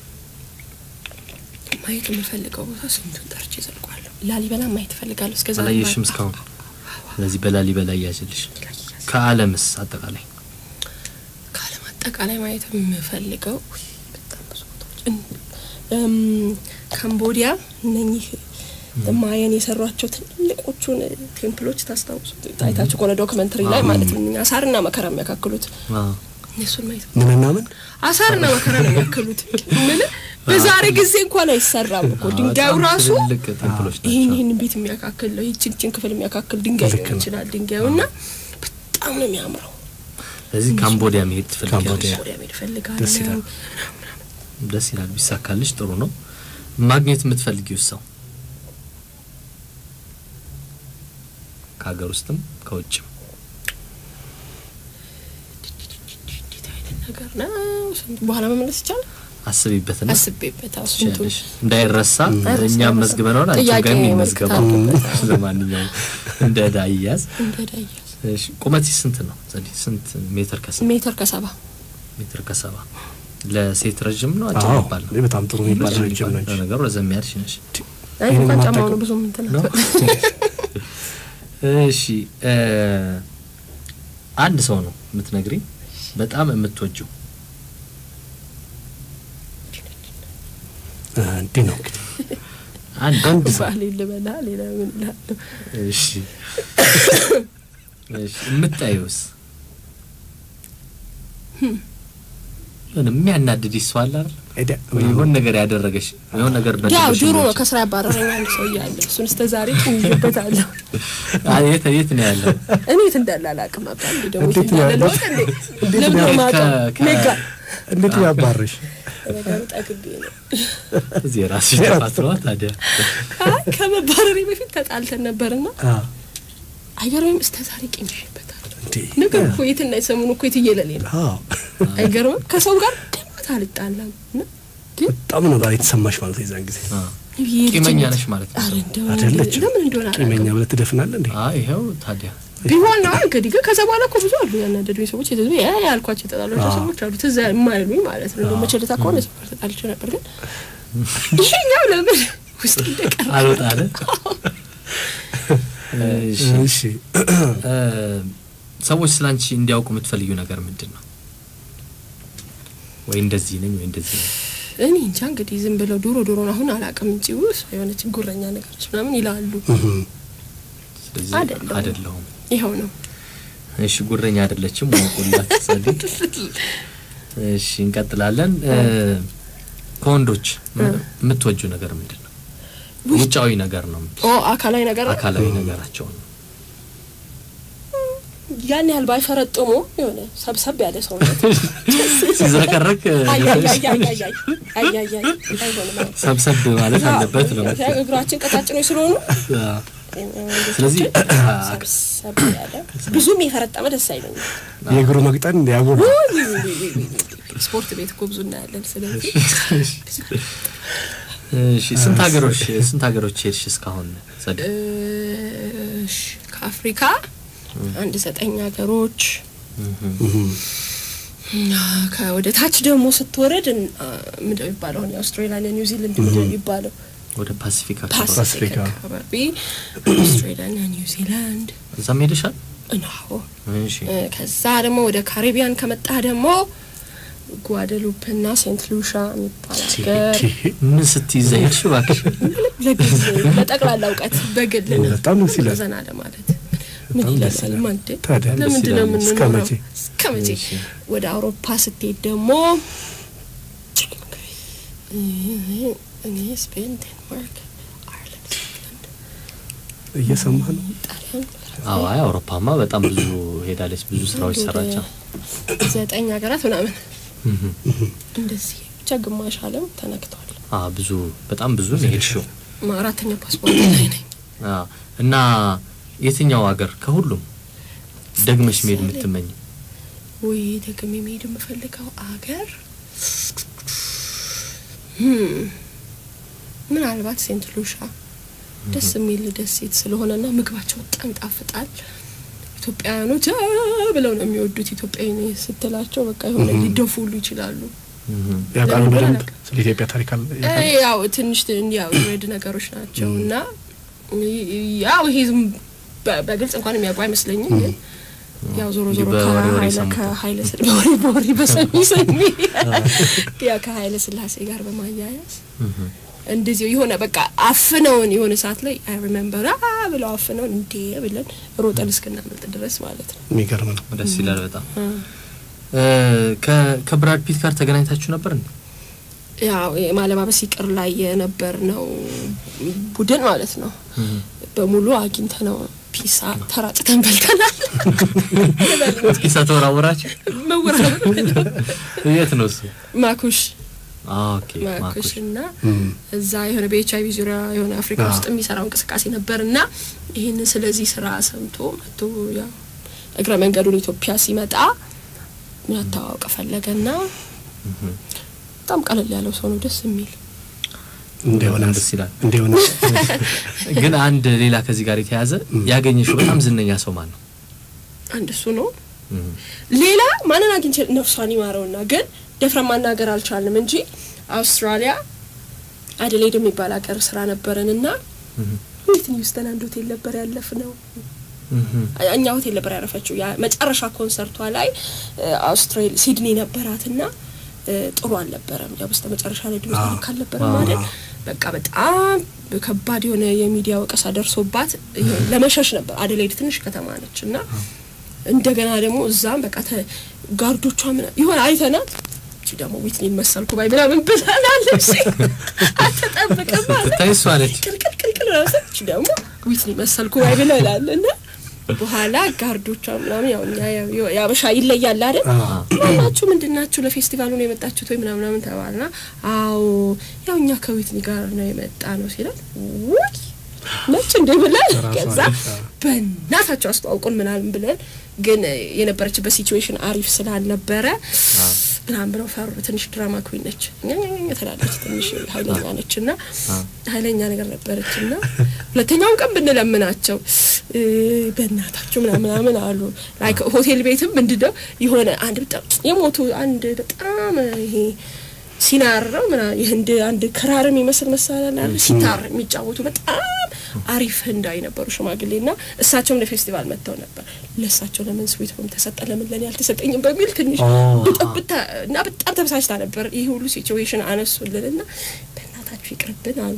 ማየት የምፈልገው ቦታ ስንቱን ጠርቼ ዘልቋለሁ። ላሊበላ ማየት እፈልጋለሁ። እስከ ዛሬ አላየሽም ማየት- እስካሁን? ስለዚህ በላሊበላ እያዝልሽ። ከዓለምስ አጠቃላይ ከዓለም አጠቃላይ ማየት የምፈልገው ውይ፣ በጣም ብዙ ቦታዎች እን- እም፣ ካምቦዲያ እነኚህ ማየን የሰሯቸው ትልቆቹን ቴምፕሎች ታስታውሱ ታይታችሁ ከሆነ ዶክመንተሪ ላይ ማለት ነው። አሳርና መከራ የሚያካክሉት አዎ። እነሱን ማየት ምንና ምን አሳርና መከራ ነው የሚያክሉት። ምን በዛሬ ጊዜ እንኳን አይሰራም እኮ ድንጋዩ በጣም ራሱ ትልልቅ ቴምፕሎች ይህን ናቸው። ይህን ቤት የሚያካክል ነው። ይችን ይችን ክፍል የሚያካክል ድንጋይ ልክ ሊሆን ነው። ይችላል ድንጋዩ እና በጣም ነው የሚያምረው። ስለዚህ ካምቦዲያ መሄድ ትፈልጊያለሽ? ካምቦዲያ። ወዲያ መሄድ እፈልጋለሁ። ደስ ይላል። ደስ ይላል። ቢሳካልሽ ጥሩ ነው። ማግኘት የምትፈልጊው ሰው ከሀገር ውስጥም ከውጭም እንዴት አይነት ነገር ነው? ስንት በኋላ መመለስ ይቻላል? አስቢበትና አስቤበት አዎ፣ ስንቱን ትችያለሽ። እንዳይረሳ አይረሳም፣ እኛም አይረሳም። መዝግበነዋል። አንቺ ጥያቄ ጋር መክተት የሚመዝገበው አለበት፣ አዎ። ለማንኛውም እንደ ዕዳ ይያዝ። እንደዳያዝ እሺ ቁመት ስንት ነው? ዘዴ ስንት ሜትር ከሰባ ሜትር ከሰባ ሜትር ከሰባ ለሴት ረጅም ነው አጭር አዎ ይባል ነው? ይህ በጣም ጥሩ የሚባል ረጅም ረጅም ይባል። ነች። ለነገሩ ረዘም ያልሽ ነሽ አይ ይሄንን እንኳን ጫማው ማታውቀው? ነው ብዙም እንትን ነው። እሺ እ አንድ ሰው ነው የምትነግሪኝ በጣም የምትወጂው እ፣ እንዲህ ነው እንግዲህ አንድ አንድ ሰው ባሌ ልበላ ሌላ ምን እላለሁ? እሺ እሺ የምታየውስ የሆነ የሚያናድድሽ ሰው አለ አይደል? ሄደ ወይ የሆነ ነገር ያደረገሽ የሆነ ነገር ያው በደለሽ ድሮ ነው ሊሆን ከስራ ያባረረኝ አንድ ሰው እያለ እሱን እስከ ዛሬ ጥኝበታለሁ። ይችላል። አይ የት የት ነው ያለው? እኔ የት እንዳለ አላውቅም። አባ እንዴ ደግሞ የት እንዴት ነው እንዳለ ያለው? ለወቅ እንዴ እንዴት ለምን ነው ነው ያለው? የማውቀው? ከ- ከ- ሜጋ እንዴት ነው ያባረሽ? ነገሩ ጠግቤ ነው። እዚህ የራስሽ ጥፋት ነው ታዲያ። አይ ከመባረሬ በፊት ተጣልተን ነበርና አ አይገርምም? እስከ ዛሬ ቂምሽበታል። እንዴ ነገር እኮ የትና የሰሙን እኮ የትየለሌ ነው። አዎ አይገርምም? ከሰው ጋር ድምት አልጣላም እና ግን በጣም ነው ዛሬ የተሰማሽ ማለት ነው የዛን ጊዜ አዎ። ይሄ ቂመኛ ልጅነት- ነሽ ማለት ነው። ኧረ እንደው አይደለችም። ለምን እንደሆነ ቂመኛ አላውቅም። ብለህ ትደፍናለህ እንዴ? አይ ይኸው ታዲያ ቢሆን ነው እንግዲህ ግን ከዛ በኋላ እኮ ብዙ አሉ ያናደዱኝ ሰዎች የተዙ ያ ያልኳቸው የተጣሏቸው አዎ። ሰዎች አሉ ትዝ የማይሉኝ ማለት ነው። እንደው መቸለታ ከሆነ ሰው ጋር ተጣልቼ ነበር ግን ይሄኛው ለምን ውስጥ እንደቀረ አልወጣ አለ። እሺ እሺ እ ሰዎች ስላንቺ እንዲያውቁ የምትፈልጊው ነገር ምንድን ነው? ወይ እንደዚህ ነኝ ወይ እንደዚህ ነኝ። እኔ እንጃ እንግዲህ ዝም ብለው ዶሮ ዶሮ አሁን አላውቅም እንጂ ውስ የሆነች ጉረኛ ነገሮች ምናምን ይላሉ። እህም። ስለዚህ አይደለሁም። አይደለሁም። ይኸው ነው እሺ ጉረኛ አይደለችም። ወቁላት ጸዲ። እሺ እንቀጥላለን። እ ከወንዶች የምትወጂው ነገር ምንድን ነው? ውጫዊ ነገር ነው ኦ አካላዊ ነገር ነው። አካላዊ ነገራቸው ነው። ያን ያህል ባይፈረጥሙ የሆነ ሰብሰብ ያለ ሰውነት ሲዝረከረክ አያያያያያይ አያያይ አይሆንም። ሰብሰብ ማለት አለበት ነው። አዎ፣ እግራችን ቀጫጭኖች ስለሆኑ ስለዚህ ሰብሰብ ያለ ብዙም የፈረጠመ ደስ አይለኝም። የእግሩ መቅጠን እንዲያጎል ስፖርት ቤት እኮ ብዙ እናያለን። ስለዚህ እሺ ስንት ሀገሮች ስንት ሀገሮች ሄድሽ እስካሁን ጸዲ? እሺ፣ ከአፍሪካ አንድ ዘጠኝ ሀገሮች እና ከወደ ታች ደግሞ ስትወረድ አ፣ ምንድን ነው የሚባለው? አሁን የአውስትራሊያ ኒውዚላንድ ምንድን ነው የሚባለው? ወደ ፓሲፊክ አካባቢ ፓሲፊክ ፓሲፊክ አካባቢ አውስትራሊያና ኒውዚላንድ እዛም ሄደሻል? ነው። እሺ እ፣ ከዛ ደግሞ ወደ ካሪቢያን ከመጣ ደግሞ ጓደሉፕ እና ሴንት ሉሻ የሚባል ሀገር ምን ስትይዘ ሄድሽ እባክሽ? ለጊዜ ለጠቅላላ እውቀት በግል ነው። በጣም ደስ ይላል። ዘና ለማለት ምን በጣም ደስ ይላል ይላል። ማንዴ ታዲያ ደስ ለምንድን ነው ይላል። እስከ የምንኖረው? መቼ? እስከ መቼ? እሺ። ወደ አውሮፓ ስትሄድ ደግሞ እኔ ስፔን፣ ዴንማርክ፣ እየሰማ ነው። ጣሊያን አዎ አይ አውሮፓማ በጣም ብዙ ሄዳለች፣ ብዙ ስራዎች ወደ ሰራቻ። ዘጠኝ ሀገራት ምናምን እንደዚህ ብቻ ግማሽ ዓለም ተነክቷል። አዎ ብዙ በጣም ብዙ ነው የሄድሽው። አራተኛ ፓስፖርት ላይ ነኝ። አዎ እና የትኛው ሀገር ከሁሉም ደግመሽ መሄድ የምትመኝ? ወይ ደግሜ መሄድ የምፈልገው አገር hmm፣ ምናልባት ሴንት ሉሻ ደስ የሚል ደሴት ስለሆነና ምግባቸው በጣም ይጣፍጣል። ኢትዮጵያውያኖች አ ብለው ነው የሚወዱት። ኢትዮጵያዊ ነኝ ስትላቸው በቃ የሆነ ሊደፉ ሁሉ ይችላሉ። ያውቃሉ ለምን በደንብ አላውቅም። ስለ ኢትዮጵያ ታሪክ አለ እ ያው ትንሽ ትን- ያው ሬድ ነገሮች ናቸው እና ያው ይሄ ዝም በ- በግልጽ እንኳን የሚያውቁ አይመስለኝም ግን ያው ዞሮ ዞሮ በወሬ ወሬ ከኃይለ ሰምተው። ከኃይለ ስል በወሬ በወሬ በሰሚ ሰሚ ያው ከኃይለ ስላሴ ጋር በማያያዝ እንደዚህ የሆነ በቃ አፍነውን የሆነ ሰዓት ላይ አይ ሪሜምበር አ ብለው አፍነውን እንዴ ብለን ሮጠን እስክናመልጥ ድረስ ማለት ነው። የሚገርም ነው። ደስ ይላል በጣም። እ፣ ከ- ከብራድ ፒት ጋር ተገናኝታችሁ ነበር እንዴ? ያው የማለባበስ ይቅር ላይ የነበር ነው ቡድን ማለት ነው። በሙሉ አግኝተ ነው ፒሳ ተራጭተን በልተናል። ኪሳ ተወራወራችሁ? መወራወር የት ነው እሱ? ማኩሽ ኦኬ ማኩሽ ማኩሽ። እና እዛ የሆነ በኤች አይቪ ዙሪያ የሆነ አፍሪካ ውስጥ የሚሰራው እንቅስቃሴ ነበር እና ይህንን ስለዚህ ስራ ሰምቶ መጥቶ ያው እግረ መንገዱን ኢትዮጵያ ሲመጣ መተዋወቅ ፈለገና በጣም ቀለል ያለው ሰው ነው፣ ደስ የሚል እንደሆነ ደስ ይላል። እንደሆነ ግን አንድ ሌላ ከዚህ ጋር የተያዘ ያገኘሽው በጣም ዝነኛ ሰው ማን ነው? አንድ እሱ ነው። ሌላ ማንን አግኝቼ ነፍሷን ይማረውና ግን ደፍረን ማናገር አልቻልንም እንጂ አውስትራሊያ አደሌድ የሚባል ሀገር ስራ ነበረን እና ዊትኒ ሂውስተን አንድ ሆቴል ነበር ያለፍ ነው እኛ ሆቴል ነበር ያረፈችው። ያ መጨረሻ ኮንሰርቷ ላይ አውስትራሊ ሲድኒ ነበራትና እ፣ ጥሩ አልነበረም። ያው በስተ መጨረሻ ላይ ድምጽ ልክ አልነበረም አዎ። አይደል? በቃ በጣም ከባድ የሆነ የሚዲያ ወቀሳ ደርሶባት ይሄ ለመሸሽ ነበር። አደሌድ ትንሽ ከተማ ነች እና እንደገና ደግሞ እዛም በቃ ተ- ጋርዶቿ ምን ይሆን አይተናት እቺ ደግሞ ዊትኒን መሰልኩ ባይ ምናምን ብለናለች። አትጠብቅም ማለት ስታይ እሷ ነች። ቅልቅል ቅልቅል ራሱ እቺ ደግሞ ዊትኒ መሰልኩ ባይ ብለናል እና በኋላ ጋርዶቿ ምናምን ያው እኛ ያው ያበሻ ይለያል አይደል ማናችሁ ምንድን ናችሁ ለፌስቲቫሉ ነው የመጣችሁት ወይ ምናምን ምናምን ተባልና አዎ ያው እኛ ከዊትኒ ጋር ነው የመጣ ነው ሲላል ውይ ነች እንደ ብለን ራሷ ከዛ ነች፣ አዎ። በእናታቸው አስተዋውቁን ምናምን ብለን ግን የነበረችበት ሲቹዌሽን አሪፍ ስላልነበረ ምናምን ብለው ፈሩ። ትንሽ ድራማ ኩዊን ነች ኛኛኛ ትላለች። ትንሽ ኃይለኛ ነች እና ኃይለኛ ነገር ነበረች እና ሁለተኛውን ቀን ብንለምናቸው እ፣ በእናታቸው ምናምን ምናምን አሉ። ላይክ ሆቴል ቤትም ምንድነው የሆነ አንድ በጣም የሞቱ አንድ በጣም ይሄ ሲናር ነው ምና የህንድ አንድ ክራር የሚመስል መሳሪያ አለ ሲታር የሚጫወቱ በጣም አሪፍ ህንዳዊ ነበሩ ሽማግሌ እና እሳቸውም ለፌስቲቫል መጥተው ነበር። ለእሳቸው ለምን ስዊት ሆም ተሰጠ ለምን ለኔ አልተሰጠኝም በሚል ትንሽ ኦ፣ ብጥብጥ እና በጣም ተበሳጭታ ነበር። ይህ ሁሉ ሲቹዌሽን አነሱልን እና በእናታችሁ ይቅርብን አሉ።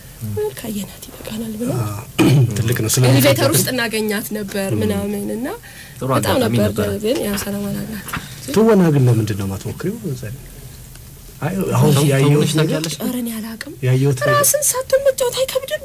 ካየናት ይበቃናል ብለው ትልቅ ነው። ስለ ኤሌቬተር ውስጥ እናገኛት ነበር ምናምን እና ጥሩ በጣም አጋጣሚ ነበር ነበረ። ግን ያው ሰላም አላላት። ትወና ግን ለምንድን ነው ማትሞክሪው? ዘዴ አይ አሁን ተውነሽ ያየሁት ነገር ታውቂያለሽ? ኧረ እኔ አላቅም። ያየሁት ነገር ራስን ሳቱን መጫወት አይከብድም።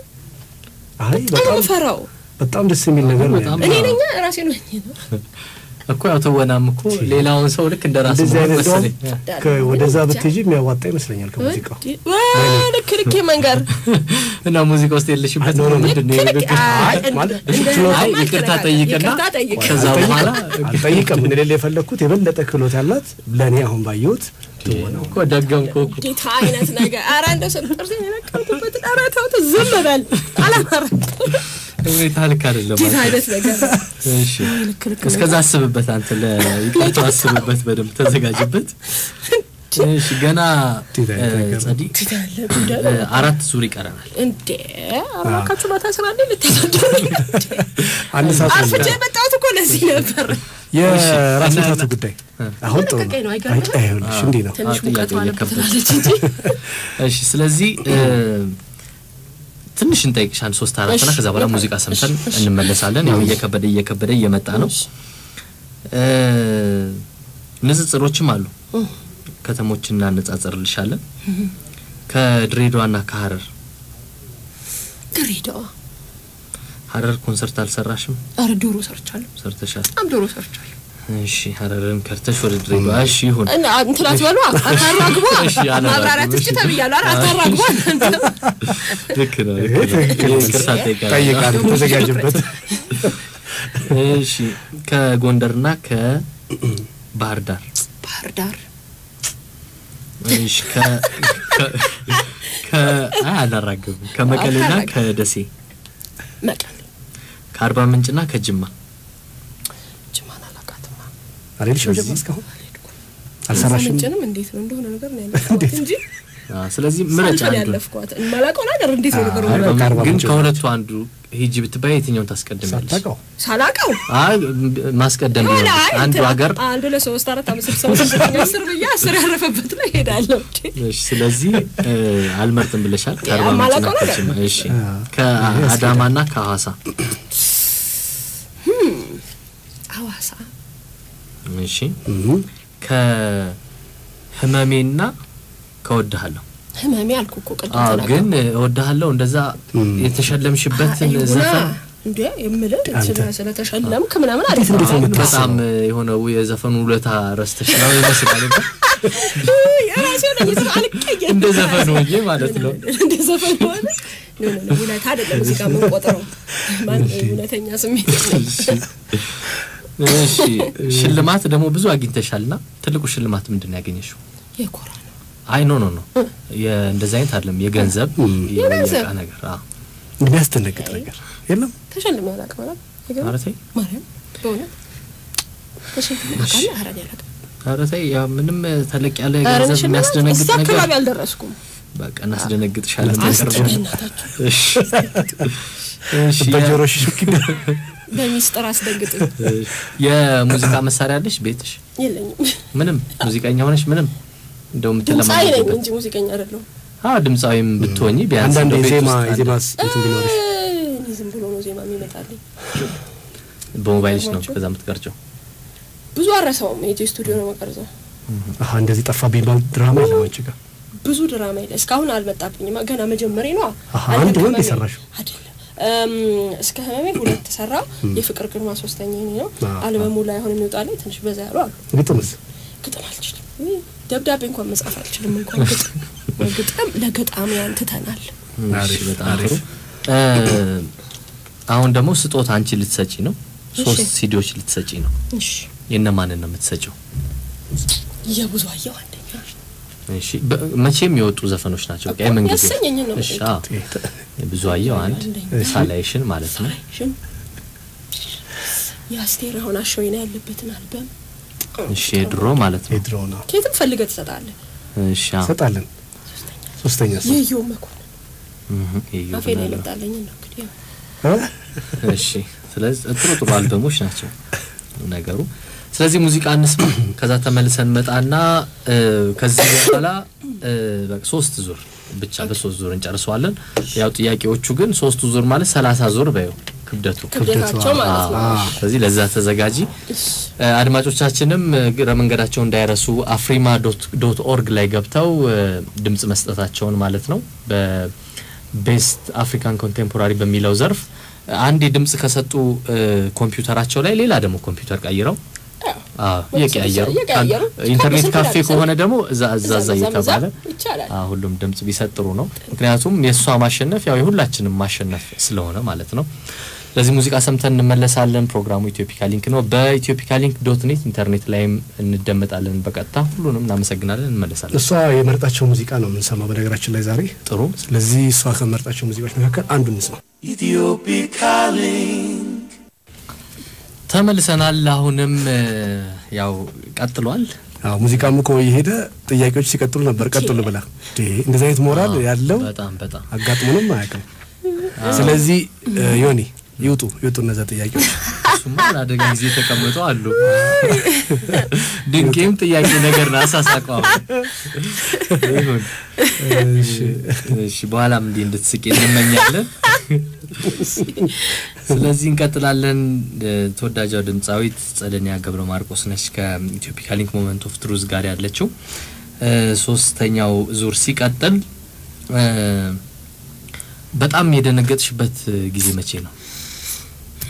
አይ በጣም በጣም ፈራው በጣም ደስ የሚል ነገር ነው በጣም ያለው። እኔ አዎ። ነኛ ራሴ ነው ነው እኮ ያው ትወናም እኮ ሌላውን ሰው ልክ እንደ ራስ እንደዚህ አይነት እንደውም መሰለኝ። ከ- ወደዛ ብትሄጂ የሚያዋጣ ይመስለኛል ከሙዚቃው ልክ ልክ መንገር እና ሙዚቃ ውስጥ የለሽበት ኖ፣ ኖ፣ ኖ። ምንድን ነው ልክ ልክ የንግግር? አይ፣ ማለት እንደ- ችሎታ- አይ እንደ- ይቅርታ ይቅርታ ጠይቅና ይቅርታ ጠይቅ። ከዛ በኋላ አልጠይቅም። ምን ሌላ የፈለግኩት የበለጠ ክህሎት ያላት ለእኔ አሁን ባየሁት ትወናው እኮ ደገምኩ እኮ እንዴት አይነት ነገር ኧረ እንደው ስል ጥርሴ የነቀልኩበት ኧረ ተውት ዝም በል አላማረም ሁኔታ ልክ አይደለም እንዴት ማለት አይነት ነገር ነው። እሺ ልክ ልክ እስከዛ አስብበት አንተ ለይቅርታ አስብበት በደንብ ተዘጋጅበት እሺ ገና እንዴት አይነት እ፣ ነገር ነው? ጸዲ እንዴት ያለ ጉዳይ እ፣ ነው። አራት ዙር ይቀረናል እንዴ አራካችሁ ማታ ስራ እንዴ ልታሳድሩ አንድ ሰዓት ነው አርፍጄ የሚቀረው። የመጣሁት እኮ ለዚህ ነበር የራስ እና- ምታቱ ጉዳይ አሁን ጥሩ ለቀቀኝ ነው፣ ነው። አይገርምም? አይ ይኸውልሽ እንዲህ ነው። ትንሽ አዎ፣ ሙቀት ጥያቄው ባለበት እየከበደ። ትላለች እንጂ እሺ ስለዚህ እ፣ ትንሽ እንጠይቅሻን ሶስት አራት ና እሺ፣ ከዛ በኋላ እሺ፣ ሙዚቃ ሰምተን እሺ፣ እሺ። እንመለሳለን ያው እየከበደ እየከበደ እየመጣ ነው እ፣ ንጽጽሮችም አሉ ከተሞችን እናነጻጽርልሻለን ከድሬዳዋና ከሀረር ድሬዳዋ ሀረር ኮንሰርት አልሰራሽም? አረ ዶሮ ሰርቻለሁ፣ ሰርተሻል። በጣም ዶሮ ሰርቻለሁ። እሺ ሀረርን ከርተሽ ወደ ድሬዳዋ። እሺ ይሁን። እና እንትን አትበሉ፣ አታራግቧ። እሺ፣ አላራግብም። ማብራሪያ ትስጭ ተብያለሁ። አረ አታራግቧ። ልክ ነው፣ ልክ ነው። ትክክል ነው። ይቅርታ እጠይቃለሁ። ጠይቃለሁ፣ ተዘጋጅበት። እሺ ከጎንደርና ከባህር ዳር ባህር ዳር እሺ ከ ከ- ከ አይ አላራግብም። ከመቀሌና አታራግብም። ከደሴ መቀሌ ከአርባ ምንጭና ከጅማ ጅማን አላውቃትማ። አልሄድሽም ጀማ እስካሁን አልሰራሽም? ምንጭንም እንዴት ነው እንደሆነ ነገር ነው ያለፍኳት እንጂ አ፣ ስለዚህ ምረጭ ሳልፈል አንዱ ያለፍኳት የማላውቀው ነገር እንዴት ነው ነገሩ? አይ፣ በቃ አርባ ግን ምንጭ ከሁለቱ አንዱ ሂጂ ብትባይ የትኛውን ታስቀድሚያለሽ? ሳታውቀው ሳላውቀው አይ ማስቀደም ሆነ ቢሆን አይ አንዱ እንትን ሀገር አንድ ሁለት ሶስት አራት አምስት ስድስት ሰባት ስምንት ዘጠኝ አስር ብዬ አስር ያረፈበት ላይ ሄዳለሁ። እሺ፣ ስለዚህ እ፣ አልመርጥም ብለሻል። ከአርባ የማላውቀው ምንጭና ነገር። ከጅማ እሺ፣ አ፣ ከአዳማና ከሐዋሳ ሐዋሳ እሺ፣ እህ፣ ከህመሜና ከወድሃለሁ ህመሜ አልኩ እኮ ቅድም አዎ ተናገርኩ። ግን እወድሃለሁ እንደዛ እም። የተሸለምሽበትን ይሁና ዘፈን እንዴ የምልህ አንተ- ስለ- ስለተሸለምክ ምናምን አለ እንዴት ነው የምታስበው? በጣም የሆነ የዘፈኑ ውለታ ረስተሽ ነው ይመስላል። የራሴ ሆነ ይዘ አልቀየም እንደ ዘፈኑ እንጂ ማለት ነው። እንደ ዘፈኑ ሆነ ኖ ኖ ኖ ውለታ አይደለም እዚህ ጋር የምንቆጥረው ማን እውነተኛ ስሜት ነው። እሺ ሽልማት ደግሞ ብዙ አግኝተሻልና ትልቁ ሽልማት ምንድን ነው ያገኘሽው? የኮራ ነው አይ ኖ ኖ ኖ እንደዚህ አይነት አይደለም። የገንዘብ የገንዘብ? የዕቃ ነገር አዎ የሚያስደነግጥ ነገር የለም። ተሸልሜ አላውቅም ማለት አይገርም? ማለት ማርያም በእውነት ተሸልሜ አውቃለሁ። ኧረ እኔ አላውቅም። ኧረ ተይ ያ ምንም ተለቅ ያለ ኧረ እኔ ገንዘብ ሽልማት የሚያስደነግጥ እዛ ነገር አካባቢ አልደረስኩም። በቃ እናስደነግጥሻለን። አስደነግጥ- በቅርቡ። በእናታችሁ እሺ እሺ የ- በጆሮሽ ሹክ ይደረግ። በሚስጥር አስደንግጥ የሙዚቃ መሳሪያ አለሽ ቤትሽ? የለኝም። ምንም ሙዚቀኛ ሆነሽ ምንም እንደው ድምፃዊ ነኝ የምትለማመድበት እንጂ ሙዚቀኛ አይደለሁም። አዎ ድምፃዊም ብትሆኝ ቢያንስ አንዳንድ እንደው ቤት የዜማ ውስጥ አንድ- የዜማ እንትን ቢኖርሽ እኔ ዝም ብሎ ነው ዜማ የሚመጣልኝ። በሞባይልሽ ነው ዜማቸው? ከዛ የምትቀርጨው። ብዙ አረሰውም ሄጄ ስቱዲዮ ነው መቀርጸው። አሀ እንደዚህ ጠፋ ቢባል ድራማ የለም አንቺ ጋር ብዙ ድራማ የለ እስካሁን አልመጣብኝም። ገና መጀመሬ ነው። አሀ፣ አንድ ወንድ የሰራሽው? አይደለም እም፣ እስከ ህመሜ ሁለት ሰራው። የፍቅር ግርማ ሶስተኛ ይሄ ነው። አ- አልበሙ ላይ አሁን የሚወጣልኝ ትንሽ በዛ ያሉ አሉ። ግጥምስ ግጥም አልችልም። ውይ፣ ደብዳቤ እንኳን መጻፍ አልችልም። እንኳን ግጥም ግጥም ለገጣሚያን ትተናል። እሺ አሪፍ፣ በጣም አሪፍ። ጥሩ። እ፣ አሁን ደግሞ ስጦታ አንቺ ልትሰጪ ነው። ሶስት እሺ። ሲዲዎች ልትሰጪ ነው። እሺ የእነማንን ነው የምትሰጪው? የብዙ አየው አንደኛ እሺ በ- መቼም የወጡ ዘፈኖች ናቸው። በቃ የምን ጊዜ ያሰኘኝን ነው እሺ የምጠይቀው። አዎ። ብዙ አየው አንድ አንደኛ። ሳላይሽን ማለት ነው። ሽን የአስቴር አሁን አሸወይና ያለበትን አልበም እሺ የድሮ ማለት ነው። የድሮ ነው ከየትም ፈልገህ ትሰጣለህ። እሺ አዎ። ሰጣለን። ሶስተኛ ሰው የየው መኮንን እህ፣ የየው አፌ ላይ ብላለሁ። መጣለኝ ነው እንግዲህ ያው እ? እሺ ስለዚህ ጥሩ ጥሩ አልበሞች ናቸው ነገሩ። ስለዚህ ሙዚቃ እንስማ፣ ከዛ ተመልሰን መጣና እ፣ ከዚህ በኋላ እ፣ በቃ ሶስት ዙር ብቻ በሶስት ዙር እንጨርሰዋለን። ያው ጥያቄዎቹ ግን ሶስቱ ዙር ማለት ሰላሳ ዙር በየው ክብደቱ ክብደታቸው ማለት ነው። አዎ። ስለዚህ ለዛ ተዘጋጂ። እ፣ አድማጮቻችንም እ፣ እግረ መንገዳቸው እንዳይረሱ አፍሪማ ዶት ኦርግ ላይ ገብተው እ፣ ድምጽ መስጠታቸውን ማለት ነው በቤስት አፍሪካን ኮንቴምፖራሪ በሚለው ዘርፍ እ፣ አንዴ ድምጽ ከሰጡ እ፣ ኮምፒውተራቸው ላይ ሌላ ደግሞ ኮምፒውተር ቀይረው ያው አዎ እየቀያየሩ እየቀያየሩ ኢንተርኔት ከስንት ካፌ ዳርሰን ከሆነ ደግሞ እዛ እዛ እዛ እዛ እየተባለ ይቻላል። አዎ ሁሉም ድምጽ ቢሰጥ ጥሩ ነው። ምክንያቱም የእሷ ማሸነፍ ያው የሁላችንም ማሸነፍ ስለሆነ ማለት ነው። ስለዚህ ሙዚቃ ሰምተን እንመለሳለን። ፕሮግራሙ ኢትዮፒካ ሊንክ ነው። በኢትዮፒካ ሊንክ ዶት ኔት ኢንተርኔት ላይም እንደመጣለን በቀጥታ ሁሉንም እናመሰግናለን። እንመለሳለን። እሷ የመረጣቸው ሙዚቃ ነው የምንሰማው በነገራችን ላይ ዛሬ። ጥሩ ስለዚህ እሷ ከመረጣቸው ሙዚቃዎች መካከል አንዱ እንስማ። ተመልሰናል። አሁንም እ፣ ያው ቀጥሏል። አዎ ሙዚቃም እኮ የሄደ ጥያቄዎች ሲቀጥሉ ነበር። ቀጥሉ ብላ እንዴ እንደዚህ አይነት ሞራል ያለው በጣም በጣም አጋጥሞንም አያውቅም። ስለዚህ እ፣ ዮኒ ይውጡ ይውጡ እነዛ ጥያቄዎች። እሱማ ለአደጋ ጊዜ የተቀመጡ አሉ። ድንቄም ጥያቄ ነገር ነው። አሳሳቀው ይሁን። እሺ በኋላም እንዲህ እንድትስቂ እንመኛለን። ስለዚህ እንቀጥላለን። እ፣ ተወዳጇ ድምፃዊት ጸደኒያ ገብረ ማርቆስ ነች ከኢትዮፒካ ሊንክ ሞመንት ኦፍ ትሩዝ ጋር ያለችው። እ፣ ሶስተኛው ዙር ሲቀጥል እ፣ በጣም የደነገጥሽበት ጊዜ መቼ ነው?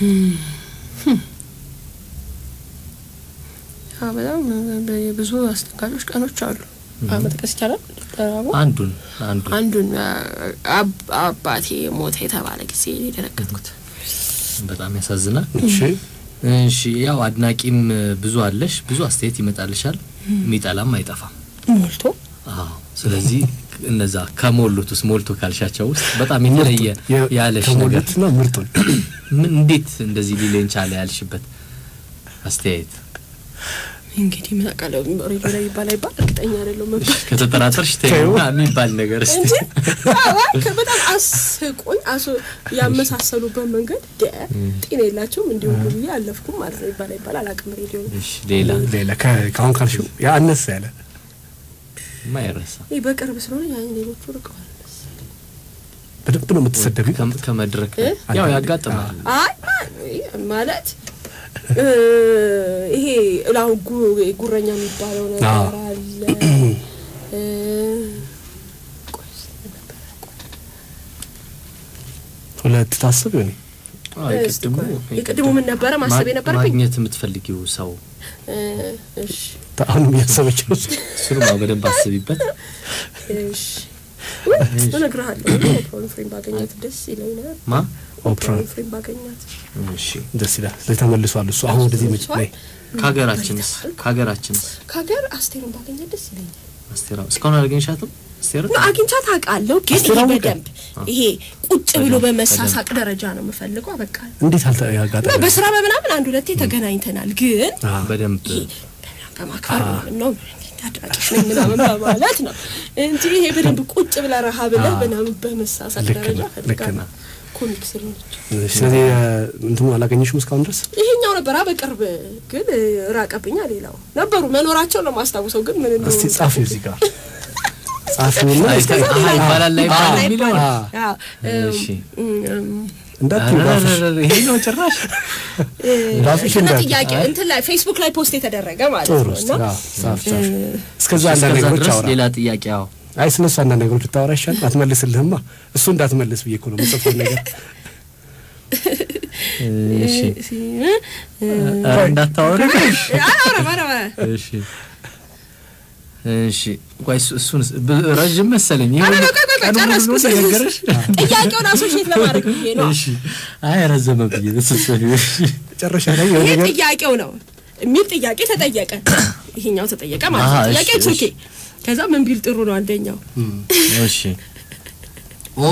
ያ በጣም ብዙ አስደንጋጮች ቀኖች አሉ። መጥቀስ ይቻላል። ጠራቡ አንዱን አንዱን አንዱን አብ- አባቴ ሞተ የተባለ ጊዜ የደነገጥኩት በጣም ያሳዝናል። እሺ እሺ ያው አድናቂም ብዙ አለሽ፣ ብዙ አስተያየት ይመጣልሻል፣ የሚጠላም አይጠፋም። ሞልቶ አዎ ስለዚህ እነዛ ከሞሉት ውስጥ ሞልቶ ካልሻቸው ውስጥ በጣም የተለየ የ- ያለሽ ነገር ከሞሉትና ምርጡን ምን እንዴት እንደዚህ ሊለኝ ቻለ ያልሽበት አስተያየት እንግዲህ ምን አውቃለሁ ሬዲዮ ላይ ይባል አይባል እርግጠኛ አይደለሁም መባል ከተጠራጠርሽ ተይው የሚባል ነገር እስቲ እንጂ አዋ በጣም አስቆኝ አስ ያመሳሰሉበት መንገድ ደ ጤና የላቸውም እንዲሁ ብዬ አለፍኩም ማለት ነው። ይባል አይባል አላውቅም። ሬዲዮ እሺ ሌላ ሌላ ከ- ከአሁን ካልሽው ያ አነስ ያለ ማይረሳ ይህ በቅርብ ስለሆነ ያን ሌሎቹ ርቀዋል። በደንብ ነው የምትሰደቢው። ከም- ከመድረክ እ? ያው ያጋጥማል። አይ ማ- ማለት እ ይሄ ላሁን ጉ- ጉረኛ የሚባለው ነገር አዎ። አለ። እ ቆይ እስኪ ምን ነበረ? ቆይ ሁለት ታስብ ይሆኔ አዎ የቅድሙ የቅድሙ ምን ነበረ ማሰብ ማ- የነበረብኝ? ማግኘት የምትፈልጊው ሰው እ እሺ አሁንም እያሰበች ነው። እሱንም አዎ በደንብ አስቢበት። እሺ ወይ እነግርሃለሁ። ኦፕራ ፍሬም ባገኛት ደስ ይለኛል። ማ ኦፕራ ኦፕራ ፍሬም ባገኛት እሺ ደስ ይላል። ስለዚህ ተመልሷል እሱ አሁን ወደዚህ መጭ ላይ ከሀገራችንስ ከሀገራችንስ ከሀገር አስቴርን ባገኛት ደስ ይለኛል። አስቴራ እስካሁን አላገኘሻትም? አስቴር ነው አግኝቻት አውቃለሁ፣ ግን አስቴር ይሄ አወቀ? በደንብ ይሄ ቁጭ ብሎ በመሳሳቅ ደረጃ ነው የምፈልገው። በቃ እንዴት አልተ ነው ያጋጠመ በስራ በምናምን አንድ ሁለቴ ተገናኝተናል፣ ግን በደንብ ይሄ በምናምን በማክበር ምናምን ነው አድራቂሽ ነኝ ምናምን በማለት ነው እንጂ ይሄ በደንብ ቁጭ ብለህ ረሃ ብለህ ምናምን በመሳሳቅ ልክ ደረጃ ነው፣ ልክ ፈልጋለሁ። ነው። ኮሚክ ስለሆነች ስለዚህ እንትኑ አላገኘሽም እስካሁን ድረስ ይሄኛው ነበር በቅርብ ግን ራቀብኛ። ሌላው ነበሩ መኖራቸው ነው ማስታውሰው፣ ግን ምን እስቲ እንደሆነ ጻፊው እዚህ ጋር ጻፊውና አይ፣ እስቲ- አሀ ይባላል ላይ አዎ፣ የሚለውን አዎ። አዎ፣ እሺ እም፣ እንዳትዪ ባፍሽ። ኧረ፣ ይሄ ነው ጭራሽ ባፍሽ እንትና እንዳትዪ። ጥያቄ እንትን ላይ ፌስቡክ ላይ ፖስት የተደረገ ማለት ጥሩ ነው እስቲ እና አዎ፣ ጻፍ ጻፍ። እስከዛ አንዳንድ እስከዛ ነገሮች ድረስ አውራ። ሌላ ጥያቄ አዎ አይ ስለሱ አንዳንድ ነገሮች ልታወራ ይሻላል። አትመልስልህማ እሱ እንዳትመልስ ብዬ እኮ ነው የምጽፈው ነገር እሺ እ- ኧረ እንዳታወሪ አላወራም አላወራም። እሺ እሺ ቆይ እሱ- እሱን ብ- ረዥም መሰለኝ ይሄ ኧረ ሁሉ ቆይ ቆይ ቆይ ቀን ሙሉ ጨረስኩ። ነው የነገረሽ ጥያቄውን አሶሼት ለማድረግ ብዬ ነው። እሺ አይ ረዘመ ብዬ ስሰሪ እሺ መጨረሻ ላይ የሆነ ይሄ ነገር ጥያቄው ነው የሚል ጥያቄ ተጠየቀ። ይሄኛው ተጠየቀ ማለት አሃ፣ ነው። ጥያቄ እሺ፣ ኦኬ። ከዛ ምን ቢል ጥሩ ነው አንደኛው እሺ ኦ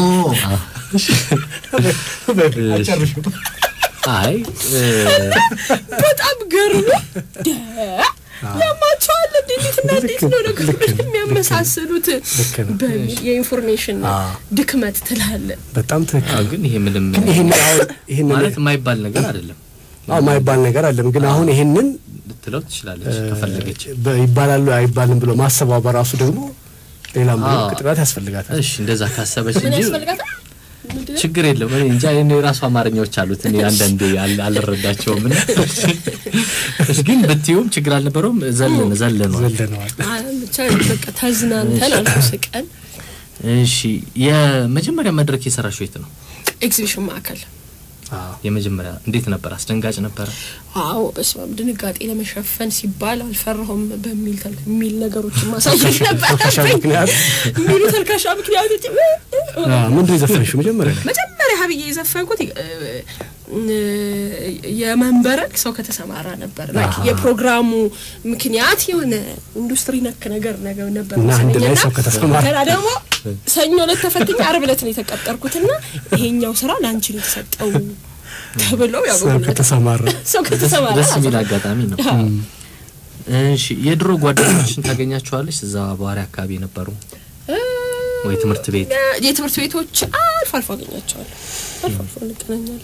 አጨርሽው። አይ እ፣ በጣም ገርሞ ደ ያማቸዋል እንዴ! እንዴትና እንዴት ነው ልክ ነገሮች ነው፣ የሚያመሳስሉት ልክ ነው። በሚል የኢንፎርሜሽን አዎ። ድክመት ትላለ። በጣም ትክክል አዎ፣ ግን ይሄ ምንም ይሄን አሁን ይሄን ማለት የማይባል ነገር አይደለም አዎ ማይባል ነገር አለም ግን አሁን ይሄንን ልትለው ትችላለች ከፈለገች በ- ይባላሉ አይባልም ብሎ ማሰቧ በራሱ ደግሞ ሌላም ብሎ አዎ። ቅጥላት ያስፈልጋታል። እሺ እንደዛ ካሰበች ምን እንጂ ያስፈልጋታል? ምንድን ነው? ችግር የለም። እኔ እንጃ እኔ የራሱ አማርኛዎች አሉት እኔ አንዳንዴ አል- አልረዳቸውም። እና ግን ብትዩም ችግር አልነበረውም። ዘለን ዘለነዋል። ዘለነዋል። አይ፣ ብቻ በቃ ተዝናንተን አልፎ ስቀን እሺ የመጀመሪያ መድረክ የሰራሽው የት ነው? ኤግዚቢሽን ማዕከል አዎ የመጀመሪያ እንዴት ነበር? አስደንጋጭ ነበረ? አዎ በስመ አብ ድንጋጤ ለመሸፈን ሲባል አልፈራሁም በሚል ተል የሚል ነገሮችን ማሳየት ተልካሻ ነበረብኝ። ምክንያት የሚሉ ተልካሻ ምክንያቶች አዎ፣ ምንድን ነው የዘፈንሽው መጀመሪያ ላይ? መጀመሪያ ሀብዬ የዘፈንኩት እ፣ እ፣ የመንበረክ ሰው ከተሰማራ ነበር። ላይክ የፕሮግራሙ ምክንያት የሆነ ኢንዱስትሪ ነክ ነገር ነገር ነበር እና አንድ ላይ መሰለኝና ሰው ከተሰማራ ገና ደግሞ ሰኞ ዕለት ተፈትኜ ዓርብ ዕለት ነው የተቀጠርኩትና ይሄኛው ስራ ለአንቺ ነው የተሰጠው ተብሎ ያው ሰው ከተሰማራ ሰው ከተሰማራ ደስ የሚል አጋጣሚ ነው። እሺ የድሮ ጓደኞችን ታገኛቸዋለች? እዛ በዋሪ አካባቢ የነበሩ ወይ ትምህርት ቤት? የትምህርት ቤቶች አልፎ አልፎ አገኛቸዋለሁ። አልፎ አልፎ እንገናኛለን።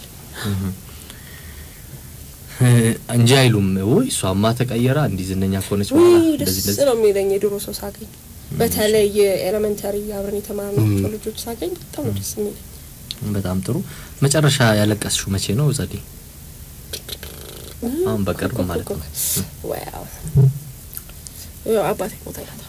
እ፣ እንጂ አይሉም ወይ እሷማ ተቀየራ እንዲህ ዝነኛ ከሆነች በኋላ ውይ እንደዚህ ደስ እንደዚህ ነው የሚለኝ የድሮ ሰው ሳገኝ፣ በተለይ ኤሌመንታሪ አብረን የተማርናቸው ልጆች ሳገኝ በጣም ነው ደስ የሚለኝ። በጣም ጥሩ። መጨረሻ ያለቀስሽው መቼ ነው ጸዴ? አሁን በቅርብ ማለት ነው። ዋው ያው አባቴ ሞተ ይላል።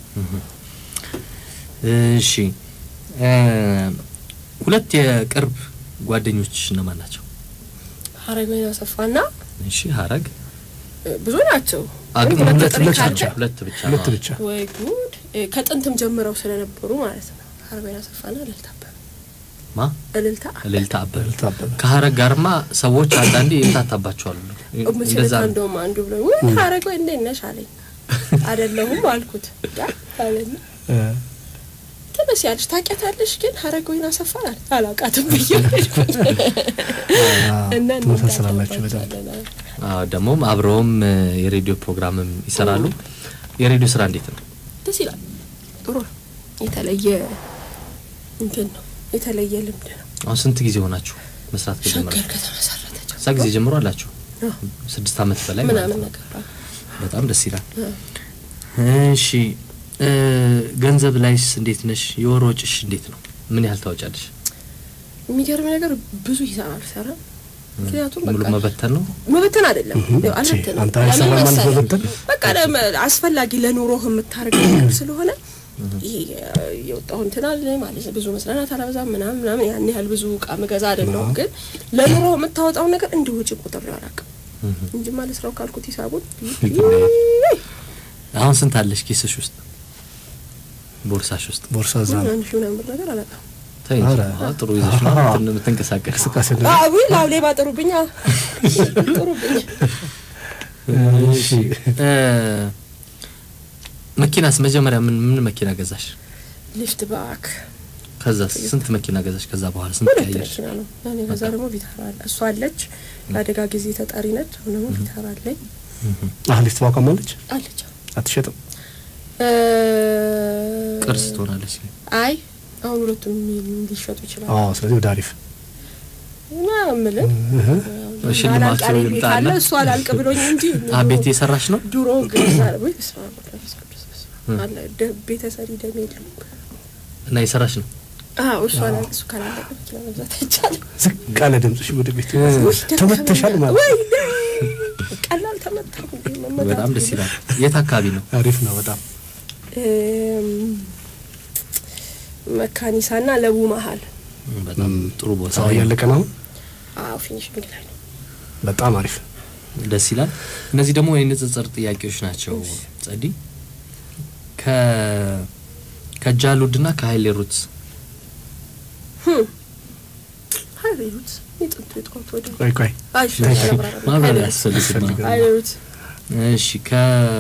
እሺ እ፣ ሁለት የቅርብ ጓደኞች እነማን ናቸው? ሀረገወይን አሰፋና እሺ ሀረግ እ፣ ብዙ ናቸው። አ፣ ግን ግን ሁለት ሁለት ጥሪ ብቻ ካልከ ነው ሁለት ብቻ ሁለት ነው። ብቻ ወይ ጉድ! እ፣ ከጥንትም ጀምረው ስለነበሩ ማለት ነው። ሀረገወይን አሰፋና እልልታ አበበ ማ እልልታ እልልታ አበበ እልልታ አበበ። ከሀረግ ጋርማ ሰዎች አንዳንዴ ይምታታባቸዋሉ። ምችልታ እንደዛ ነው። እንደውም አንዱ ብሎ ወይ ሀረገወይን እንዴት ነሽ አለኝ። አይደለሁም አልኩት። ያ አለኝ እ፣ ትንሽ ያለሽ ታውቂያታለሽ፣ ግን ሀረገወይን አሰፋን አለ አላውቃትም ብዬ ሄድኩኝ። እና ትመሳሰላላችሁ በጣም እንጋባባታለን። አዎ ደግሞም አብረውም እ፣ የሬዲዮ ፕሮግራምም ይሰራሉ። የሬዲዮ ስራ እንዴት ነው? ደስ ይላል። ጥሩ ነው። የተለየ እንትን ነው። የተለየ ልምድ ነው። አሁን ስንት ጊዜ ሆናችሁ መስራት ከጀመረ? ሸገር ከተመሰረተ እዛ ጊዜ ጀምሮ አላችሁ አዎ፣ ስድስት ዓመት በላይ ማለት ምናምን ነው። ነገር አዎ። በጣም ደስ ይላል። አዎ። እሺ እ፣ ገንዘብ ላይስ እንዴት ነሽ? የወር ወጭሽ እንዴት ነው? ምን ያህል ታወጫለሽ? የሚገርም ነገር ብዙ ሂሳብ አልሰራም። ምክንያቱም ሙሉ በቃ መበተን ነው። መበተን አይደለም እህ፣ ያው አልበትንም። አንተ ለምን አይሰራም ማለት መሰለህ? መበተን? በቃ ለመ- አስፈላጊ ለኑሮህ የምታደርገው ነገር ስለሆነ ይሄ የወጣሁ እንትን አለ ማለት ነው። ብዙ መስለናት አላበዛም ምናምን ምናምን ያን ያህል ብዙ እቃ መገዛ አይደለሁም። ግን ለኑሮ የምታወጣው ነገር እንዲህ ውጭ ቁጥር አላውቅም እንጂ ማለት ስራው ካልኩት ሂሳቡን አሁን ስንት አለሽ ኪስሽ ውስጥ ቦርሳሽ ውስጥ? ቦርሳ እዛ ነው። አንድ ሺህ ምናምን ብር ነገር አላውቅም። ተይ እንጂ። ኧረ። አዎ፣ ጥሩ ይዘሽ ነው እንትን የምትንቀሳቀሽ። እንቅስቃሴ ነው። አዊ ላው ሌባ ጥሩብኛ ጥሩብኛ እሺ እ፣ መኪናስ መጀመሪያ ምን ምን መኪና ገዛሽ? ሊፍት ባክ ከዛ ስንት መኪና ገዛሽ? ከዛ በኋላ ስንት ሁለት ቀያየሽ? መኪና ነው። እኔ ከዛ ደግሞ ቪታራ አለ። እሷ አለች ለአደጋ ጊዜ ተጠሪ ነች። አሁን ደግሞ ቪታራ አለኝ አሁን ሊፍት ባቋማለች አለች። አትሸጥም። እ፣ ቅርስ ትሆናለች። አይ አሁን ሁለቱም ሊሸጡ ይችላሉ። አዎ ስለዚህ ወደ አሪፍ እና የምልህ እህ፣ ሽልማቱ አላልቅ ቤት ይምጣና። አለ እሱ አላልቅ ብሎኝ እንጂ አ ቤት የሰራሽ ነው? ድሮ ገዛ ወይ በስመ አብ ወወልድ ወመንፈስ ቅዱስ በስመ አብ። አለ ደ- ቤተሰሪ ደም የለም። እና የሰራሽ ነው? አዎ እሱ አላልቅ እሱ ካላለቀ መኪና መግዛት አይቻልም። ዝቅ አለ ድምፅሽ ወደ ቤት ውይ ደከመኝ። ተመተሻል ማለት ወይ ቀላል ተመታሁ እንዴ መመታት በጣም ደስ ይላል። የት አካባቢ ነው? አሪፍ ነው በጣም እም፣ መካኒሳና ለቡ መሀል በጣም ጥሩ ቦታ ሰው ነው። እያለቀ ነው አሁን። አዎ ፊኒሽንግ ላይ ነው። በጣም አሪፍ ደስ ይላል። እነዚህ ደግሞ የንጽጽር ጥያቄዎች ናቸው። ጸዲ ከ ከጃሉድና ከሀይሌ ሩትስ ህም ሀይሌሩት የጥንቱ የጠዋት ወደ ቆይ ቆይ አይሽ ማብራሪያ ያስፈልግማ። ያስፈልጋል። ሀይሌሩት እሺ ከ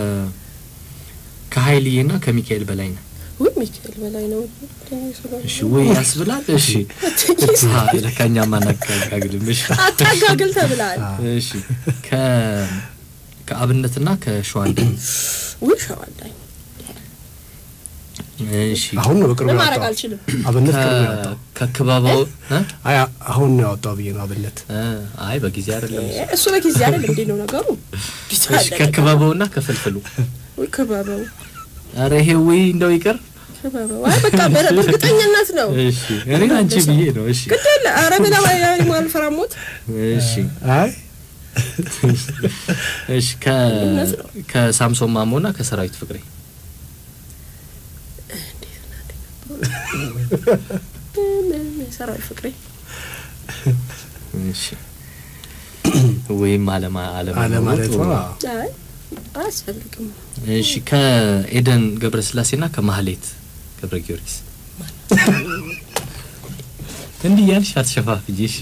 ከሀይልዬና ከሚካኤል በላይ ነው። ውይ ሚካኤል በላይ ነው። እሺ ወይ ያስብላል። እሺ አ ለካኛ ማናጋግልም። እሺ አታጋግል ተብላል። እሺ ከ ከአብነትና ከሸዋንዳ ውይ ሸዋላኝ እሺ አሁን ነው በቅርቡ ለማድረግ ያወጣው አልችልም። አብነት ቅርቡ ነው ከ- ያወጣው ከክበባው እ? አይ አሁን ነው ያወጣው ብዬ ነው አብነት እ፣ አይ በጊዜ አይደለም እሱ። እሱ በጊዜ አይደል እንዴ ነው ነገሩ? እሺ ከክበባውና ከፍልፍሉ ውይ ክበበው አረ ይሄ ወይ እንደው ይቅር። ክበበው አይ በቃ በ- በእርግጠኝነት ነው። እሺ እኔ አንቺ ብዬ ነው። እሺ ግድ የለ ኧረ ብላ ማልፈራሞት እሺ አይ እሺ ከ እውነት ነው። ከሳምሶን ማሞና ከሰራዊት ፍቅሬ ሰራዊት ፍቅሬ እሺ ወይም አለማ አለማ አለ ማለት ነው አዎ። አይ አያስፈልግም። እሺ ከኤደን ገብረስላሴና ከማህሌት ገብረ ጊዮርጊስ እንዲህ ያልሽ አትሸፋፍጂ። እሺ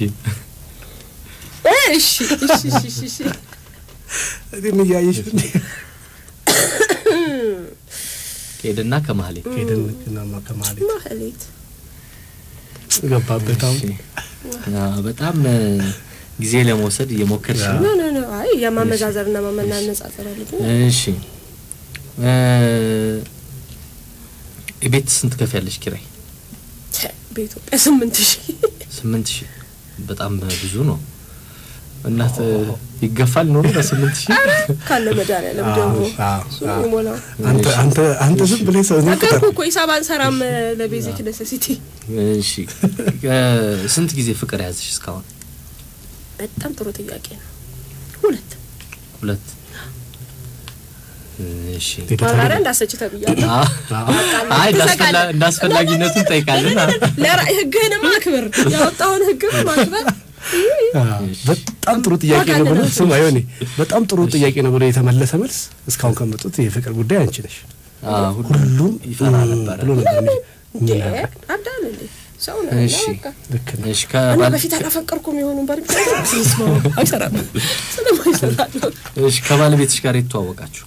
እሺ እሺ እሺ እሺ እሺ እኔን እያየሽ እንዴ? ከኤደንና ከማህሌት ሄደን ከናማ ከማለት ማህሌት ገባበት አሁን እሺ። አዎ፣ በጣም እ፣ ጊዜ ለመውሰድ እየሞከርሽ ያ። ነው። ኖ ኖ ኖ አይ የማመዛዘርና ማመናነጻጸር አለብኝ። እሺ እ፣ የቤት ስንት ከፍ ያለሽ ኪራይ? ተ- በኢትዮጵያ ስምንት ሺህ ስምንት ሺህ በጣም ብዙ ነው። እናት ይገፋል ኖሮ በስምንት ሺህ ካለ መድኃኒዓለም ደግሞ አዎ፣ እሱ አዎ። ይሞላው። አንተ አንተ አንተ ዝም ብለህ ሰው ነው ነገርኩ እኮ ሂሳብ አንሰራም ለቤዚክ ኔሴሲቲ። እሺ እ፣ ስንት ጊዜ ፍቅር ያዝሽ እስካሁን? በጣም ጥሩ ጥያቄ ነው። ሁለት ሁለት እሺ ማብራሪያ እንዳሰጭ ተብያለሁ። አ- አይ እንዳስፈላ- እንዳስፈላጊነቱ እንጠይቃለን። ለራእይ ህግህን ማክበር ያወጣውን ህግ ማክበር በጣም በጣም ጥሩ ጥያቄ ነው ብሎ ስማ ይሆኔ በጣም ጥሩ ጥያቄ ነው ብሎ የተመለሰ መልስ እስካሁን ከመጡት የፍቅር ጉዳይ አንቺ ነሽ። አዎ፣ ሁሉም ይፈራ ም ነበረ። ብሎ ነበር እንጂ እንዴ ምን ያደርግ? አዳን እንዴ ሰው ነው እሺ። በቃ ልክ ነው። እሺ እና ከባል በፊት አላፈቀርኩም የሆኑ ባል ስማ አይሰራም ስለማይሰራ ነው። እሺ ከባለቤትሽ ጋር የተዋወቃችሁ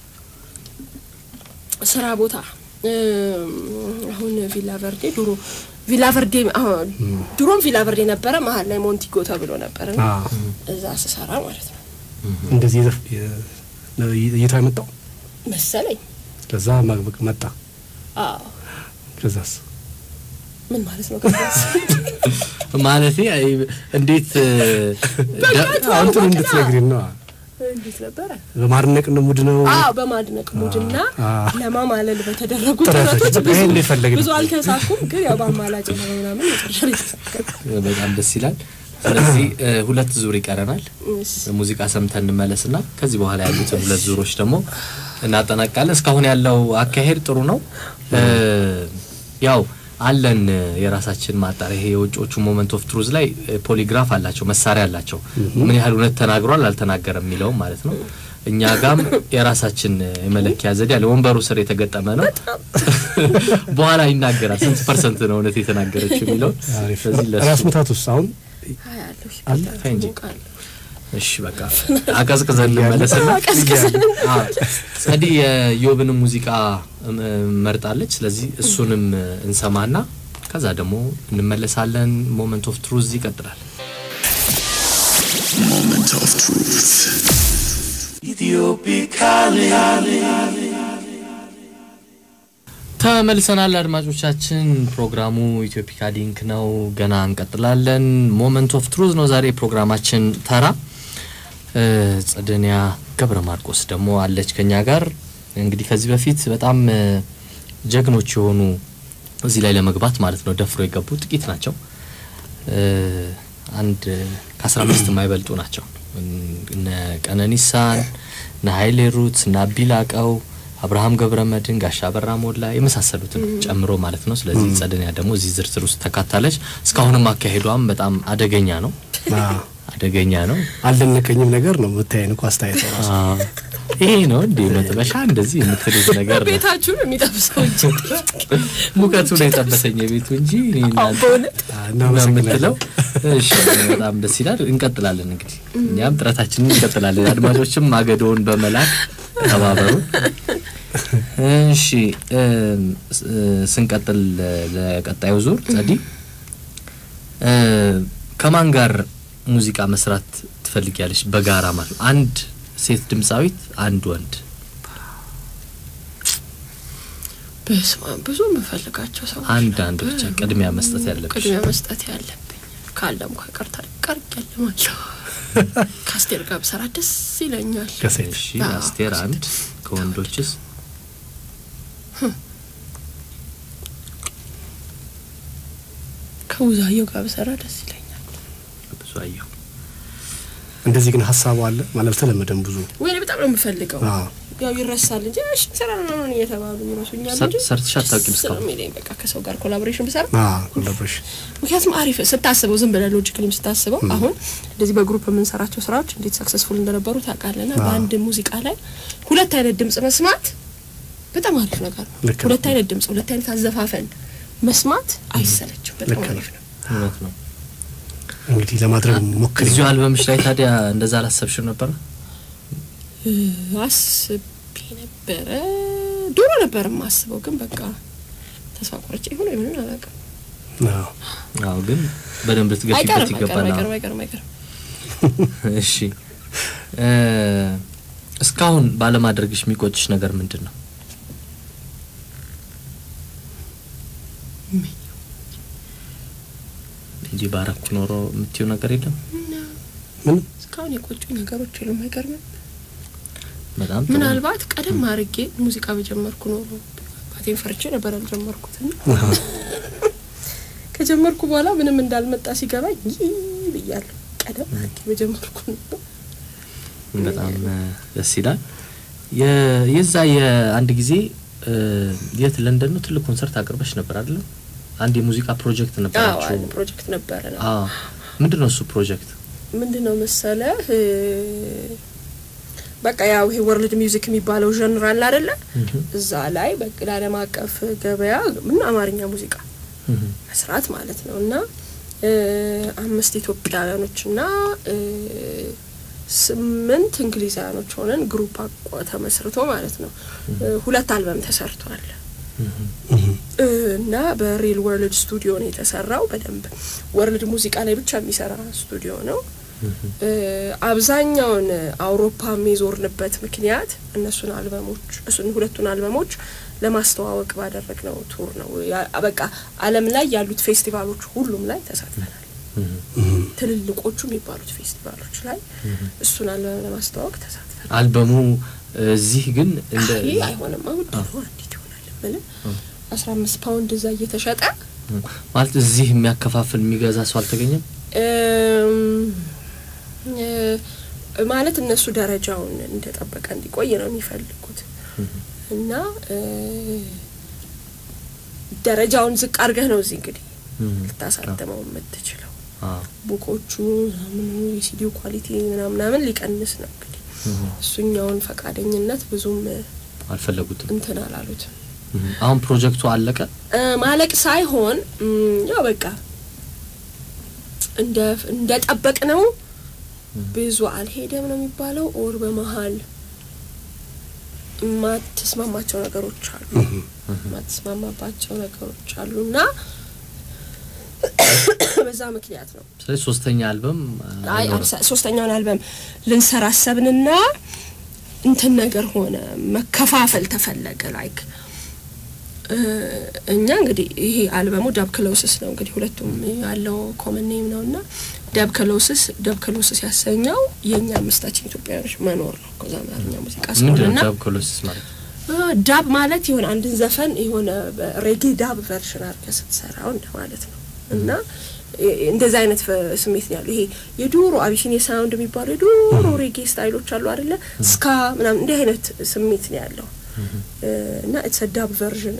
ስራ ቦታ እም፣ አሁን ቪላ ቨርዴ ድሮ ቪላ ቨርዴ አሁን ድሮም ቪላ ቨርዴ ነበረ መሀል ላይ ሞንቲጎ ተብሎ ነበረ እና አዎ። እዛ ስሰራ ማለት ነው እንደዚህ የዘፍ- የ- ነው እይታ የመጣው መሰለኝ ከዛ ማግበቅ መጣ። አዎ ከዛስ ምን ማለት ነው ከዛስ? ማለቴ አይ፣ እንዴት እ፣ ደ- አሁን ጥሩ እንድትነግሪን ነው። እንዴት ነበረ በማድነቅ ነው ሙድ ነው አዎ በማድነቅ ሙድና አዎ። ለማማለል በተደረጉ ጥረቶች ጥረቶች በቃ ይሄን የፈለግን። ብዙ አልተሳኩም ግን ያው በአማላጭ ነው ምናምን መጨረሻ ላይ ተሳካ በጣም ደስ ይላል። ስለዚህ እ፣ ሁለት ዙር ይቀረናል። እሺ ሙዚቃ ሰምተን እንመለስና ከዚህ በኋላ ያሉትን ሁለት ዙሮች ደግሞ እናጠናቃለን። እስካሁን ያለው አካሄድ ጥሩ ነው። እ፣ ያው አለን እ፣ የራሳችን ማጣሪያ ይሄ የውጮቹ ሞመንት ኦፍ ትሩዝ ላይ እ፣ ፖሊግራፍ አላቸው፣ መሳሪያ አላቸው። ምን ያህል እውነት ተናግሯል አልተናገረም የሚለውም ማለት ነው። እኛ ጋም የራሳችን እ፣ የመለኪያ ዘዴ አለ። ወንበሩ ስር የተገጠመ ነው። በኋላ ይናገራል ስንት ፐርሰንት ነው እውነት የተናገረችው የሚለው። አሪፍ። ስለዚህ ለሱ ራስ ምታት ውስጥ አሁን አያለሁ አለ? ተይ እንጂ። ሞቃለሁ እሺ በቃ አቀዝቅዘን እንመለስና አዎ፣ ጸዲ የዮብንም ሙዚቃ እም፣ መርጣለች። ስለዚህ እሱንም እንሰማና ከዛ ደግሞ እንመለሳለን። ሞመንት ኦፍ ትሩዝ ይቀጥላል። Moment of truth. ተመልሰናል አድማጮቻችን። ፕሮግራሙ ኢትዮፒካ ሊንክ ነው። ገና እንቀጥላለን። ሞመንት ኦፍ ትሩዝ ነው ዛሬ ፕሮግራማችን ተራ። እ፣ ጸደኒያ ገብረ ማርቆስ ደግሞ አለች ከኛ ጋር። እንግዲህ ከዚህ በፊት በጣም እ፣ ጀግኖች የሆኑ እዚህ ላይ ለመግባት ማለት ነው ደፍሮ የገቡ ጥቂት ናቸው። እ፣ አንድ ከአስራ አምስት የማይበልጡ ናቸው። እነ ቀነኒሳን፣ እነ ሀይሌ ሩት፣ እነ አቢላቀው አብርሃም ገብረ መድን፣ ጋሻ በራ ሞላ የመሳሰሉትን ጨምሮ ማለት ነው። ስለዚህ ጸደኒያ ደግሞ እዚህ ዝርዝር ውስጥ ተካታለች። እስካሁንም አካሄዷም በጣም አደገኛ ነው አዎ፣ አደገኛ ነው። አልደነቀኝም ነገር ነው የምታየን እኮ አስተያየት ራሱ አዎ። ይሄ ነው እንዴ መጥበሻ እንደዚህ የምትሉት ነገር ነው። ቤታችሁን የሚጠብሰው እንጂ ሙቀቱ ነው የጠበሰኝ የቤቱ እንጂ እኔ አዎ እናንተ በእውነት አዎ፣ ነው የምትለው። እናመሰግናለን። እሺ በጣም ደስ ይላል። እንቀጥላለን እንግዲህ እኛም ጥረታችንን እንቀጥላለን። አድማጮችም ማገዶውን በመላክ ተባበሩ። እሺ እም፣ ስ- ስንቀጥል ለቀጣዩ ዙር ጸዲ እ፣ ከማን ጋር ሙዚቃ መስራት ትፈልጊያለሽ? በጋራ ማለት ነው። አንድ ሴት ድምፃዊት፣ አንድ ወንድ። በስመ አብ ብዙ የምፈልጋቸው ሰዎች አንድ አንድ ብቻ ነበሩ። ቅድሚያ መስጠት ያለብሽ። ቅድሚያ መስጠት ያለብኝ ካለም ከቀርታ ቀርቅ ያለማለሁ ከአስቴር ጋር ብሰራ ደስ ይለኛል። ከሴት እሺ አዎ፣ አስቴር ከሴት። አንድ፣ ከወንዶችስ? ከውዛየው ጋር ብሰራ ደስ ይለኛል። ብዙ አየሁ። እንደዚህ ግን ሀሳቡ አለ ማለት ተለመደም ብዙ ወይኔ በጣም ነው የምፈልገው። አዎ። ያው ይረሳል እንጂ እሺ ሰራ ነው ነው እየተባሉ ይረሱኛል ሰር- እንጂ ሰርተሽ አታውቂም ደስ እስካሁን? ነው የሚለኝ በቃ ከሰው ጋር ኮላቦሬሽን ብሰራ ኮላቦሬሽን ምክንያቱም አሪፍ ስታስበው ዝም ብለህ ሎጂካሊም ስታስበው አሁን እንደዚህ በግሩፕ የምንሰራቸው ስራዎች እንዴት ሰክሰስፉል እንደነበሩ ታውቃለና አዎ። በአንድ ሙዚቃ ላይ ሁለት አይነት ድምጽ መስማት በጣም አሪፍ ነገር ነው። ልክ ነው። ሁለት አይነት ድምጽ፣ ሁለት አይነት አዘፋፈን መስማት አይሰለችም። በጣም ልክ ነው። አሪፍ ነው። እውነት ነው። እንግዲህ ለማድረግ ሞክሪ። እዚሁ አልበምሽ ላይ ታዲያ እንደዛ አላሰብሽም ነበረ? እ፣ አስቤ ነበረ ድሮ ነበር የማስበው፣ ግን በቃ ተስፋ ቆርጬ ይሁን ምንም አላውቅም። አዎ። አዎ፣ ግን በደንብ ልትገፊበት አይቀርም ይገባል። አይቀርም አዎ። አይቀርም አይቀርም። እሺ እ፣ እስካሁን ባለማድረግሽ የሚቆጭሽ ነገር ምንድን ነው? እንጂ ባረኩ ኖሮ የምትይው ነገር የለም? ምን እስካሁን የቆጩኝ ነገሮች የሉም። አይገርምም? በጣም ጥሩ። ምናልባት ቀደም አድርጌ ሙዚቃ በጀመርኩ ኖሮ አባቴን ፈርቼ ነበር ያልጀመርኩት እና አሃ። ከጀመርኩ በኋላ ምንም እንዳልመጣ ሲገባኝ ይህ ብያለሁ። ቀደም አድርጌ በጀመርኩ ነበር። በጣም እ፣ ደስ ይላል። የ- የዛ የአንድ ጊዜ እ፣ የት ለንደን ነው ትልቅ ኮንሰርት አቅርበሽ ነበር አይደለም? አንድ የሙዚቃ ፕሮጀክት አዎ ነበራችሁ። አንድ ፕሮጀክት ነበረ ነው አዎ ምንድን ነው እሱ ፕሮጀክት? ምንድን ነው መሰለህ እ፣ በቃ ያው ይሄ ወርልድ ሚውዚክ የሚባለው ጀንር አለ አይደለ? እዛ ላይ በቃ ለዓለም አቀፍ ገበያ ምን አማርኛ ሙዚቃ መስራት ማለት ነው እና እ፣ አምስት ኢትዮጵያውያኖች እና እ፣ ስምንት እንግሊዛውያኖች ሆነን ግሩፕ አቋ ተመስርቶ ማለት ነው እ፣ ሁለት አልበም ተሰርቷል እ፣ እና በሪል ወርልድ ስቱዲዮ ነው የተሰራው። በደንብ ወርልድ ሙዚቃ ላይ ብቻ የሚሰራ ስቱዲዮ ነው። እ፣ አብዛኛውን አውሮፓ የዞርንበት ምክንያት እነሱን አልበሞች እሱን ሁለቱን አልበሞች ለማስተዋወቅ ባደረግነው ቱር ነው። ያ- በቃ ዓለም ላይ ያሉት ፌስቲቫሎች ሁሉም ላይ ተሳትፈናል። ትልልቆቹ የሚባሉት ፌስቲቫሎች ላይ እሱን አልበም ለማስተዋወቅ ተሳትፈናል። አልበሙ እዚህ ግን እንደ ይህ አይሆንም ውድ ነው። እንዴት ይሆናል? ምንም አስራ አምስት ፓውንድ እዛ እየተሸጠ ማለት እዚህ የሚያከፋፍል የሚገዛ ሰው አልተገኘም። እም፣ እ፣ ማለት እነሱ ደረጃውን እንደጠበቀ እንዲቆይ ነው የሚፈልጉት እና እ፣ ደረጃውን ዝቅ አድርገህ ነው እዚህ እንግዲህ ልታሳተመው የምትችለው። አዎ። ቡኮቹ ምኑ የሲዲው ኳሊቲ ምናምናምን ሊቀንስ ነው እንግዲህ እሱኛውን ፈቃደኝነት ብዙም እ፣ አልፈለጉትም። እንትን አላሉትም። አሁን ፕሮጀክቱ አለቀ። እ፣ ማለቅ ሳይሆን እም፣ ያው በቃ እንደ እንደ ጠበቅ ነው ብዙ አልሄደም ነው የሚባለው። ኦር በመሀል የማትስማማቸው ነገሮች አሉ የማትስማማባቸው ነገሮች አሉ እና በዛ ምክንያት ነው ስለዚህ ሶስተኛ አልበም አይ አይኖርም። አልሰ- ሶስተኛውን አልበም ልንሰራ አሰብንና እንትን ነገር ሆነ፣ መከፋፈል ተፈለገ። ላይክ እኛ እንግዲህ ይሄ አልበሙ ዳብ ክሎስስ ነው እንግዲህ ሁለቱም ያለው ኮመን ኔም ነው እና ዳብ ክሎስስ ዳብ ክሎስስ ያሰኘው የእኛ አምስታችን ኢትዮጵያውያኖች መኖር ነው። ከዛ አማርኛ ሙዚቃ ምንድን ስለሆነና ነው ዳብ ኮሎሲስ ማለት? ዳብ ማለት የሆነ አንድን ዘፈን የሆነ ሬጌ ዳብ ቨርሽን አድርገህ ስትሰራው እንደ ማለት ነው እና እንደዚህ አይነት ፈ- ስሜት ነው ያለው። ይሄ የዱሮ አቢሲኒያ ሳውንድ የሚባሉ የዱሮ ሬጌ ስታይሎች አሉ አይደለ? ስካ ምናምን እንዲህ አይነት ስሜት ነው ያለው እ፣ እና ኢትስ ዳብ ቨርዥን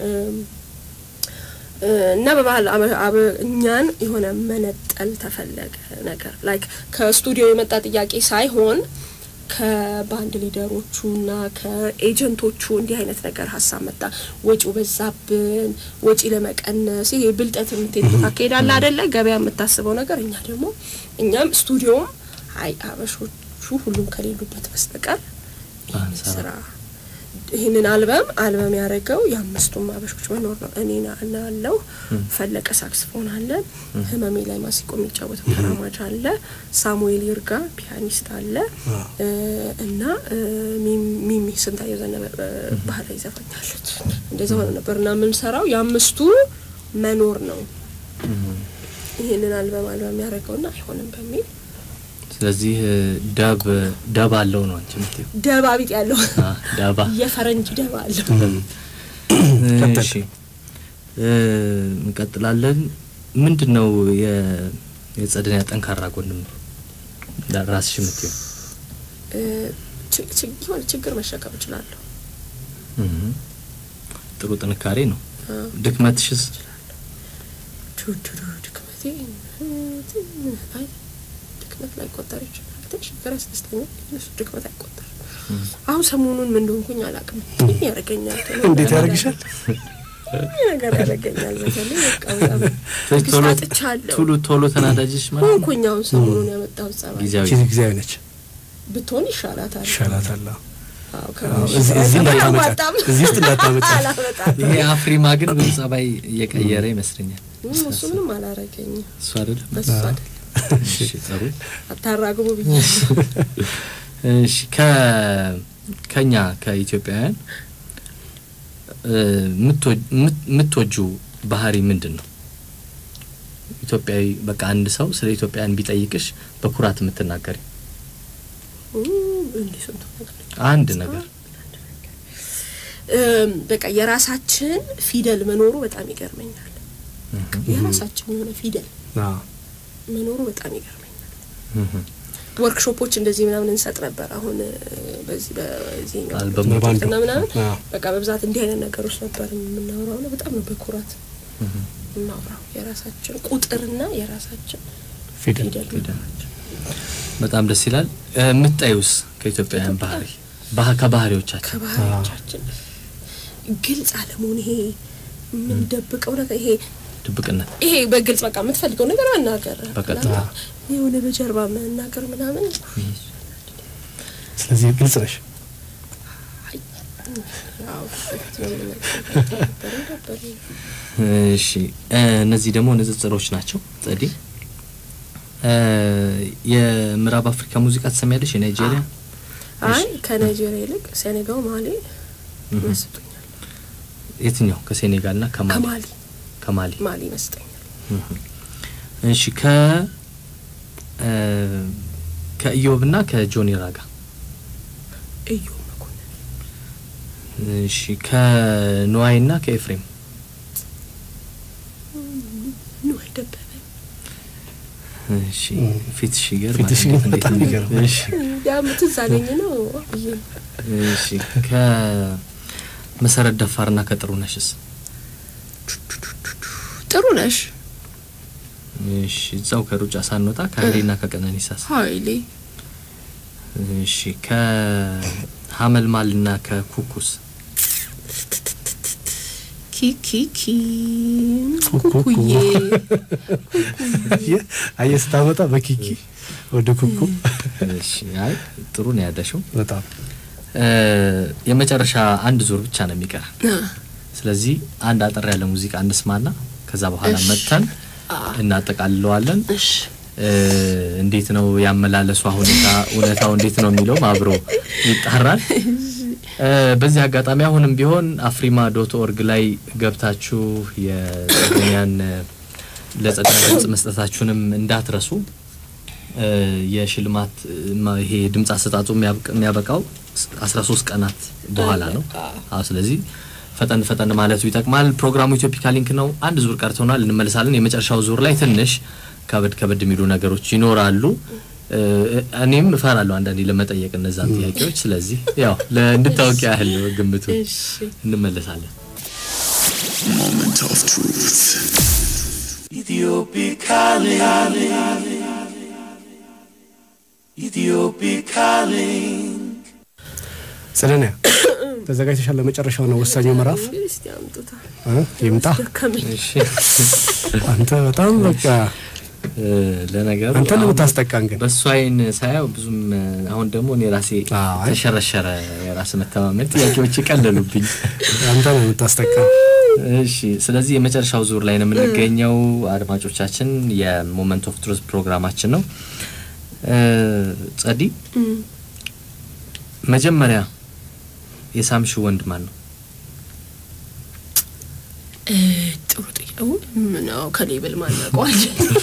እና በባህል አበ- አበ- እኛን የሆነ መነጠል ተፈለገ ነገር ላይክ ከስቱዲዮ የመጣ ጥያቄ ሳይሆን ከባንድ ሊደሮቹ እና ከኤጀንቶቹ እንዲህ አይነት ነገር ሀሳብ መጣ። ወጪው በዛብን፣ ወጪ ለመቀነስ ይሄ ብልጠት የምትሄድበት አካሄዳለ አደለ? ገበያ የምታስበው ነገር እኛ ደግሞ እኛም ስቱዲዮም አይ አበሾቹ ሁሉም ከሌሉበት በስተቀር ይህን አንሰራ። ስራ ይህንን አልበም አልበም ያደረገው የአምስቱም አበሾች መኖር ነው። እኔ ና አለው ፈለቀ ሳክስፎን አለ፣ ህመሜ ላይ ማሲቆ የሚጫወተው ተራማጅ አለ፣ ሳሙኤል ይርጋ ፒያኒስት አለ እ፣ እና እ፣ ሚም- ሚሚ ስንታየው ዘነበ እ፣ ባህላዊ ዘፋኛለች። እንደዛ ሆነ ነበር እና የምንሰራው የአምስቱ መኖር ነው። ይህንን አልበም አልበም ያደረገውና አይሆንም በሚል ስለዚህ እ፣ ደብ ደብ አለው ነው አንቺ የምትይው? ደባ ቢጥ ያለው አ፣ ደባ የፈረንጅ ደባ አለው። ቀጥል። እሺ እ፣ እንቀጥላለን። ምንድን ነው የ- የጸደኒያ ጠንካራ ጎንም ራስሽ የምትይው? እ፣ ች- ች- የሆነ ችግር መሸከም እችላለሁ። እህ፣ ጥሩ ጥንካሬ ነው። አዎ። ድክመትሽስ? ዱዱዱ ድክመቴ እ፣ አይ ድክመት ላይ ቆጠር ይችላል። ትንሽ ነገር ያስደስተኛል። እሱ ድክመት አይቆጠርም። አሁን ሰሞኑን ምን እንደሆንኩኝ አላውቅም። ምን ያደርገኛል? ቶሎ እንዴት ነገር ያደርግሻል? ምን ነገር ያደርገኛል? በተለይ በቃ በጣም ቶሎ ትዕግስት አጥቻለሁ ቶሎ ቶሎ ተናዳጅሽ ማለት ነው? ሆንኩኝ። አሁን ሰሞኑን ያመጣሁት ጸባይ ጊዜያዊ ጊዜ ጊዜያዊ ነች፣ ብትሆን ይሻላታል። ይሻላታል። አዎ። አዎ፣ አዎ፣ ከዚህ እዚህ እዚህ እንዳታመጫት፣ አላዋጣም። እዚህ ውስጥ እንዳታመጫት። አላመጣም። ይሄ አፍሪማ ግን ብዙ ጸባይ እየቀየረ ይመስለኛል። እም፣ እሱ ምንም አላረገኝም። እሱ አይደለም። በሱ አይደል እሺ ጥሩ። አታራግቡ ብዬ እሺ ከ ከኛ ከኢትዮጵያውያን እ፣ የምትወ- የምት- የምትወጂው ባህሪ ምንድን ነው? ኢትዮጵያዊ በቃ አንድ ሰው ስለ ኢትዮጵያውያን ቢጠይቅሽ በኩራት የምትናገሪ እንዲህ ስንቱ ነገር አንድ ነገር እም፣ በቃ የራሳችን ፊደል መኖሩ በጣም ይገርመኛል። የራሳችን የሆነ ፊደል አዎ። መኖሩ በጣም ይገርመኛል። ወርክሾፖች እንደዚህ ምናምን እንሰጥ ነበር። አሁን እ፣ በዚህ በዚህኛው አልበሙ ፕሮጀክት እና ምናምን አዎ። በቃ በብዛት እንዲህ አይነት ነገሮች ነበር የምናወራው እና በጣም ነው በኩራት የምናወራው የራሳችን ቁጥርና የራሳችን ፊደል ፊደል መኖራችን በጣም ደስ ይላል። የምታዩስ ከኢትዮጵያውያን ባህሪ ባህ- ከባህሪዎቻችን ከባህሪዎቻችን ግልጽ አለመሆን ይሄ የምንደብቀው ነገር ይሄ ድብቅነት ይሄ በግልጽ በቃ የምትፈልገው ነገር መናገር በቀጥታ። የሆነ በጀርባ መናገር ምናምን ስለዚህ ግልጽ ነሽ። ያው በፊት ነው የምናገረው ነበር ነበር እሺ እ፣ እነዚህ ደግሞ ንጽጽሮች ናቸው። ጸዲ እ፣ የምዕራብ አፍሪካ ሙዚቃ ትሰሚያለሽ? የናይጄሪያ አይ ከናይጄሪያ ይልቅ ሴኔጋል ማሊ ይመስጡኛል የትኛው? ከሴኔጋል ና ከማሊ ከማሊ ከማሊ ማሊ ይመስጠኛል እሺ ከ እ፣ ከኢዮብ ና ከጆኒ ራጋ እዩ መኮንን እሺ ከንዋይ ና ከኤፍሬም ንዋይ ደበበ እሺ ፊትሽ ይገርማል። ፊትሽ ግን እንዴት- በጣም እንዴት- ይገርማል። እሺ ያም ትዝ አለኝ ነው ብዬ ነው። እሺ ከመሰረት ደፋር ና ከጥሩነሽስ ጥሩ ነሽ እሺ እዛው ከሩጫ ሳንወጣ ከሀይሌ ና ከቀነኒሳስ ሀይሌ እሺ ከሀመልማል ና ከኩኩስ ኪኪኪ ኩኩ። ኩኩዬ አየህ አየህ ስታመጣ በኪኪ ወደ ኩኩ እሺ አይ ጥሩ ነው ያለሽው። በጣም እ፣ የመጨረሻ አንድ ዙር ብቻ ነው የሚቀር። ስለዚህ አንድ አጠር ያለ ሙዚቃ እንስማና ከዛ በኋላ እሺ። መጥተን አ እናጠቃልለዋለን። እሺ እ፣ እንዴት ነው ያመላለሷ ሁኔታ እውነታው እንዴት ነው የሚለውም አብሮ ይጣራል። እ፣ በዚህ አጋጣሚ አሁንም ቢሆን አፍሪማ ዶት ኦርግ ላይ ገብታችሁ የጸደኛን ለጸደኛ ድምጽ መስጠታችሁንም እንዳትረሱ። እ፣ የሽልማት እ፣ ማ- ይሄ ድምጽ አሰጣጡ የሚያብቅ- የሚያበቃው አስራ ሶስት ቀናት በኋላ ነው። አዎ ስለዚህ ፈጠን ፈጠን ማለቱ ይጠቅማል። ፕሮግራሙ ኢትዮፒካ ሊንክ ነው። አንድ ዙር ቀርቶናል፣ እንመልሳለን። የመጨረሻው ዙር ላይ ትንሽ ከበድ ከበድ የሚሉ ነገሮች ይኖራሉ። እ፣ እኔም እፈራለሁ አንዳንዴ ለመጠየቅ እነዛን ጥያቄዎች። ስለዚህ ያው ለእንድታወቅ ያህል ነው ግምቱ። እሺ እንመለሳለን። Moment of truth. Ethiopic calling. Ethiopic calling. ጸደኒያ ተዘጋጅተሻል? ለመጨረሻው ነው ወሳኙ ምዕራፍ እንግዲህ እስቲ አምጡታ እ? ይምጣ። ደከመኝ እሺ አንተ በጣም በቃ እ፣ ለነገሩ አንተ ነው አሁን የምታስጠቃን ግን በእሱ አይን ሳያው ብዙም እ፣ አሁን ደግሞ እኔ ራሴ አይ። ተሸረሸረ የራስ መተማመን ጥያቄዎች ይቀለሉብኝ። አንተ ነው የምታስጠቃን። እሺ ስለዚህ የመጨረሻው ዙር ላይ ነው የምንገኘው። አድማጮቻችን የሞመንት ኦፍ ትሩዝ ፕሮግራማችን ነው። እ፣ ጸዲ እም። መጀመሪያ የሳምሽ ወንድ ማን ነው? እ፣ ጥሩ ጥያቄ ምን ነው ከሌብል ማናውቀዋል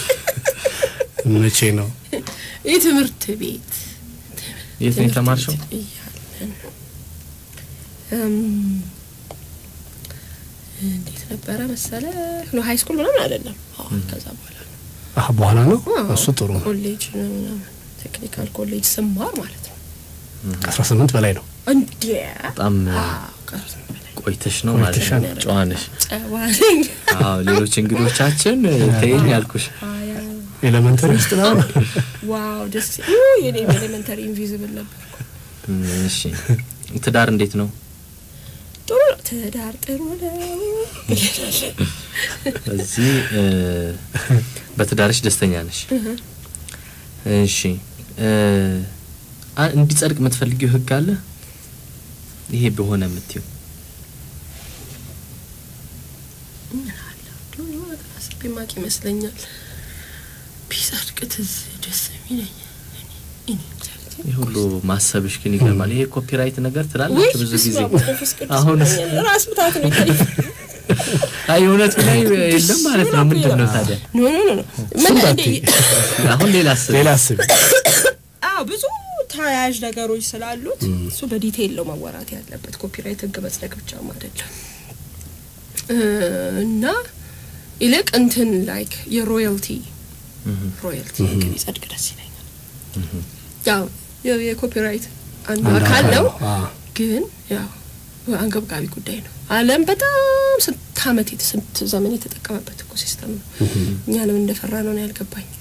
መቼ ነው የትምህርት ቤት የት ነው የተማርሽው? ትምህርት ቤት እያለን እም፣ እንዴት ነበረ መሰለ ነው ሀይ ስኩል ምናምን አይደለም። አዎ ከዛ በኋላ ነው አህ በኋላ ነው አዎ፣ እሱ ጥሩ ነው። ኮሌጅ ነው ምናምን ቴክኒካል ኮሌጅ ስማር ማለት ነው። ከአስራ ስምንት በላይ ነው። እንዴ በጣም እ፣ አዎ፣ ከእሱ በላይ ቆይተሽ ነው ማለት ቆይተሻል። ነው። ጨዋ ነሽ። ጨዋ ነኝ። አዎ ሌሎች እንግዶቻችን እ፣ ተይኝ ያልኩሽ አያ፣ ኤሌመንተሪ ውስጥ ነው። ዋው ደስ ኡ፣ የኔ ኤሌመንተሪ ኢንቪዚብል ነበር። እሺ ትዳር እንዴት ነው? ጥሩ ነው። ትዳር ጥሩ ነው። እዚህ እ፣ በትዳርሽ ደስተኛ ነሽ? እሺ እ፣ አ- እንዲጸድቅ የምትፈልጊው ህግ አለ? ይሄ በሆነ የምትይው ምን አለ የሆነ ነገር አስቤ ማቅ ይመስለኛል። ቢጸድቅ ትዝ ደስ የሚለኝ እኔ እኔ እግዚአብሔር ይህ ሁሉ ማሰብሽ ግን ይገርማል። ይሄ ኮፒራይት ነገር ውይ ትላለች ብዙ ጊዜ። በስመ አብ ወመንፈስ ቅዱስ አሁንስ ይለኛል። ራስ ምታት ነው ይታየኝ። አይ እውነቱ ላይ የለም ማለት ነው። ምንድን ነው ታዲያ? ኖ ኖ ኖ ኖ ምን እንደ አሁን ሌላ አስብ። ሌላ አስቢ። አዎ ብዙ ተያያዥ ነገሮች ስላሉት እሱ በዲቴይል ነው መወራት ያለበት። ኮፒራይት ህግ መጽደቅ ብቻም አይደለም እ፣ እና ይልቅ እንትን ላይክ የሮያልቲ ሮያልቲ ህግ ቢጸድቅ ደስ ይለኛል። ያው የ- የኮፒራይት አንዱ አንድ አካል ነው፣ አዎ። ግን ያው አንገብጋቢ ጉዳይ ነው። ዓለም በጣም ስንት ዓመት የተ- ስንት ዘመን የተጠቀመበት እኮ ሲስተም ነው። እኛ ለምን እንደፈራ ነው ነው ያልገባኝ።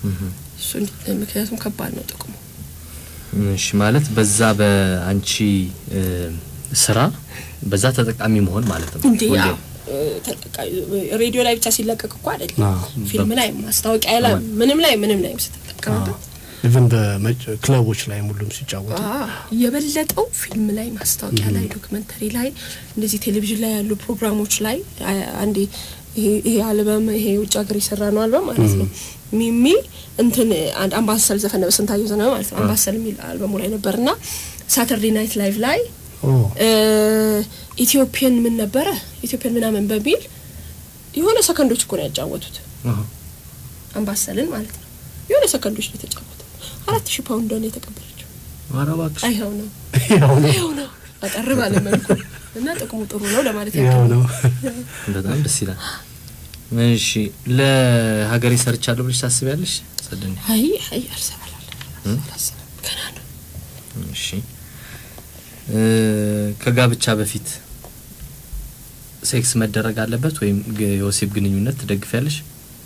እሱ እንዲ- ምክንያቱም ከባድ ነው ጥቅሙ። እሺ ማለት በዛ በአንቺ እ፣ ስራ በዛ ተጠቃሚ መሆን ማለት ነው። እንዴ ሁሌም። ያው እ፣ ተጠቃ- ሬዲዮ ላይ ብቻ ሲለቀቅ እኮ አይደለም አዎ። ፊልም ላይ ማስታወቂያ ላይ ምንም ላይ ምንም ላይ ስትጠቀምበት ኢቨን በክለቦች ላይ ሁሉም ሲጫወቱ አዎ፣ የበለጠው ፊልም ላይ ማስታወቂያ ላይ ዶክመንተሪ ላይ እንደዚህ ቴሌቪዥን ላይ ያሉ ፕሮግራሞች ላይ አ- አንዴ ይሄ ይሄ አልበም ይሄ ውጭ ሀገር የሰራ ነው አልበም ማለት ነው ሚሚ እንትን አንድ አምባሰል ዘፈን ነበር ስንታየው ዘነበ ማለት ነው አምባሰል የሚል አልበሙ ላይ ነበርና ሳተርዴ ናይት ላይቭ ላይ ኦ እ፣ ኢትዮጵያን ምን ነበረ ኢትዮጵያን ምናምን በሚል የሆነ ሰከንዶች እኮ ነው ያጫወቱት አሃ። አምባሰልን ማለት ነው የሆነ ሰከንዶች ነው የተጫወቱት አራት ሺህ ፓውንድ ነው የተቀበለችው ኧረ እባክሽ አይኸው ነው ያው ነው ይኸው ነው አጠር ባለ መልኩ እና ጥቅሙ ጥሩ ነው ለማለት ያው ያክል ነው በጣም ደስ ይላል። እሺ ለሀገሬ ሰርቻለሁ ብለሽ ታስቢያለሽ? ጸደኒ አይ አይ አልሰራላለ አላሰራም ገና ነው እሺ እ፣ ከጋብቻ በፊት ሴክስ መደረግ አለበት ወይም ግ- የወሲብ ግንኙነት ትደግፊያለሽ?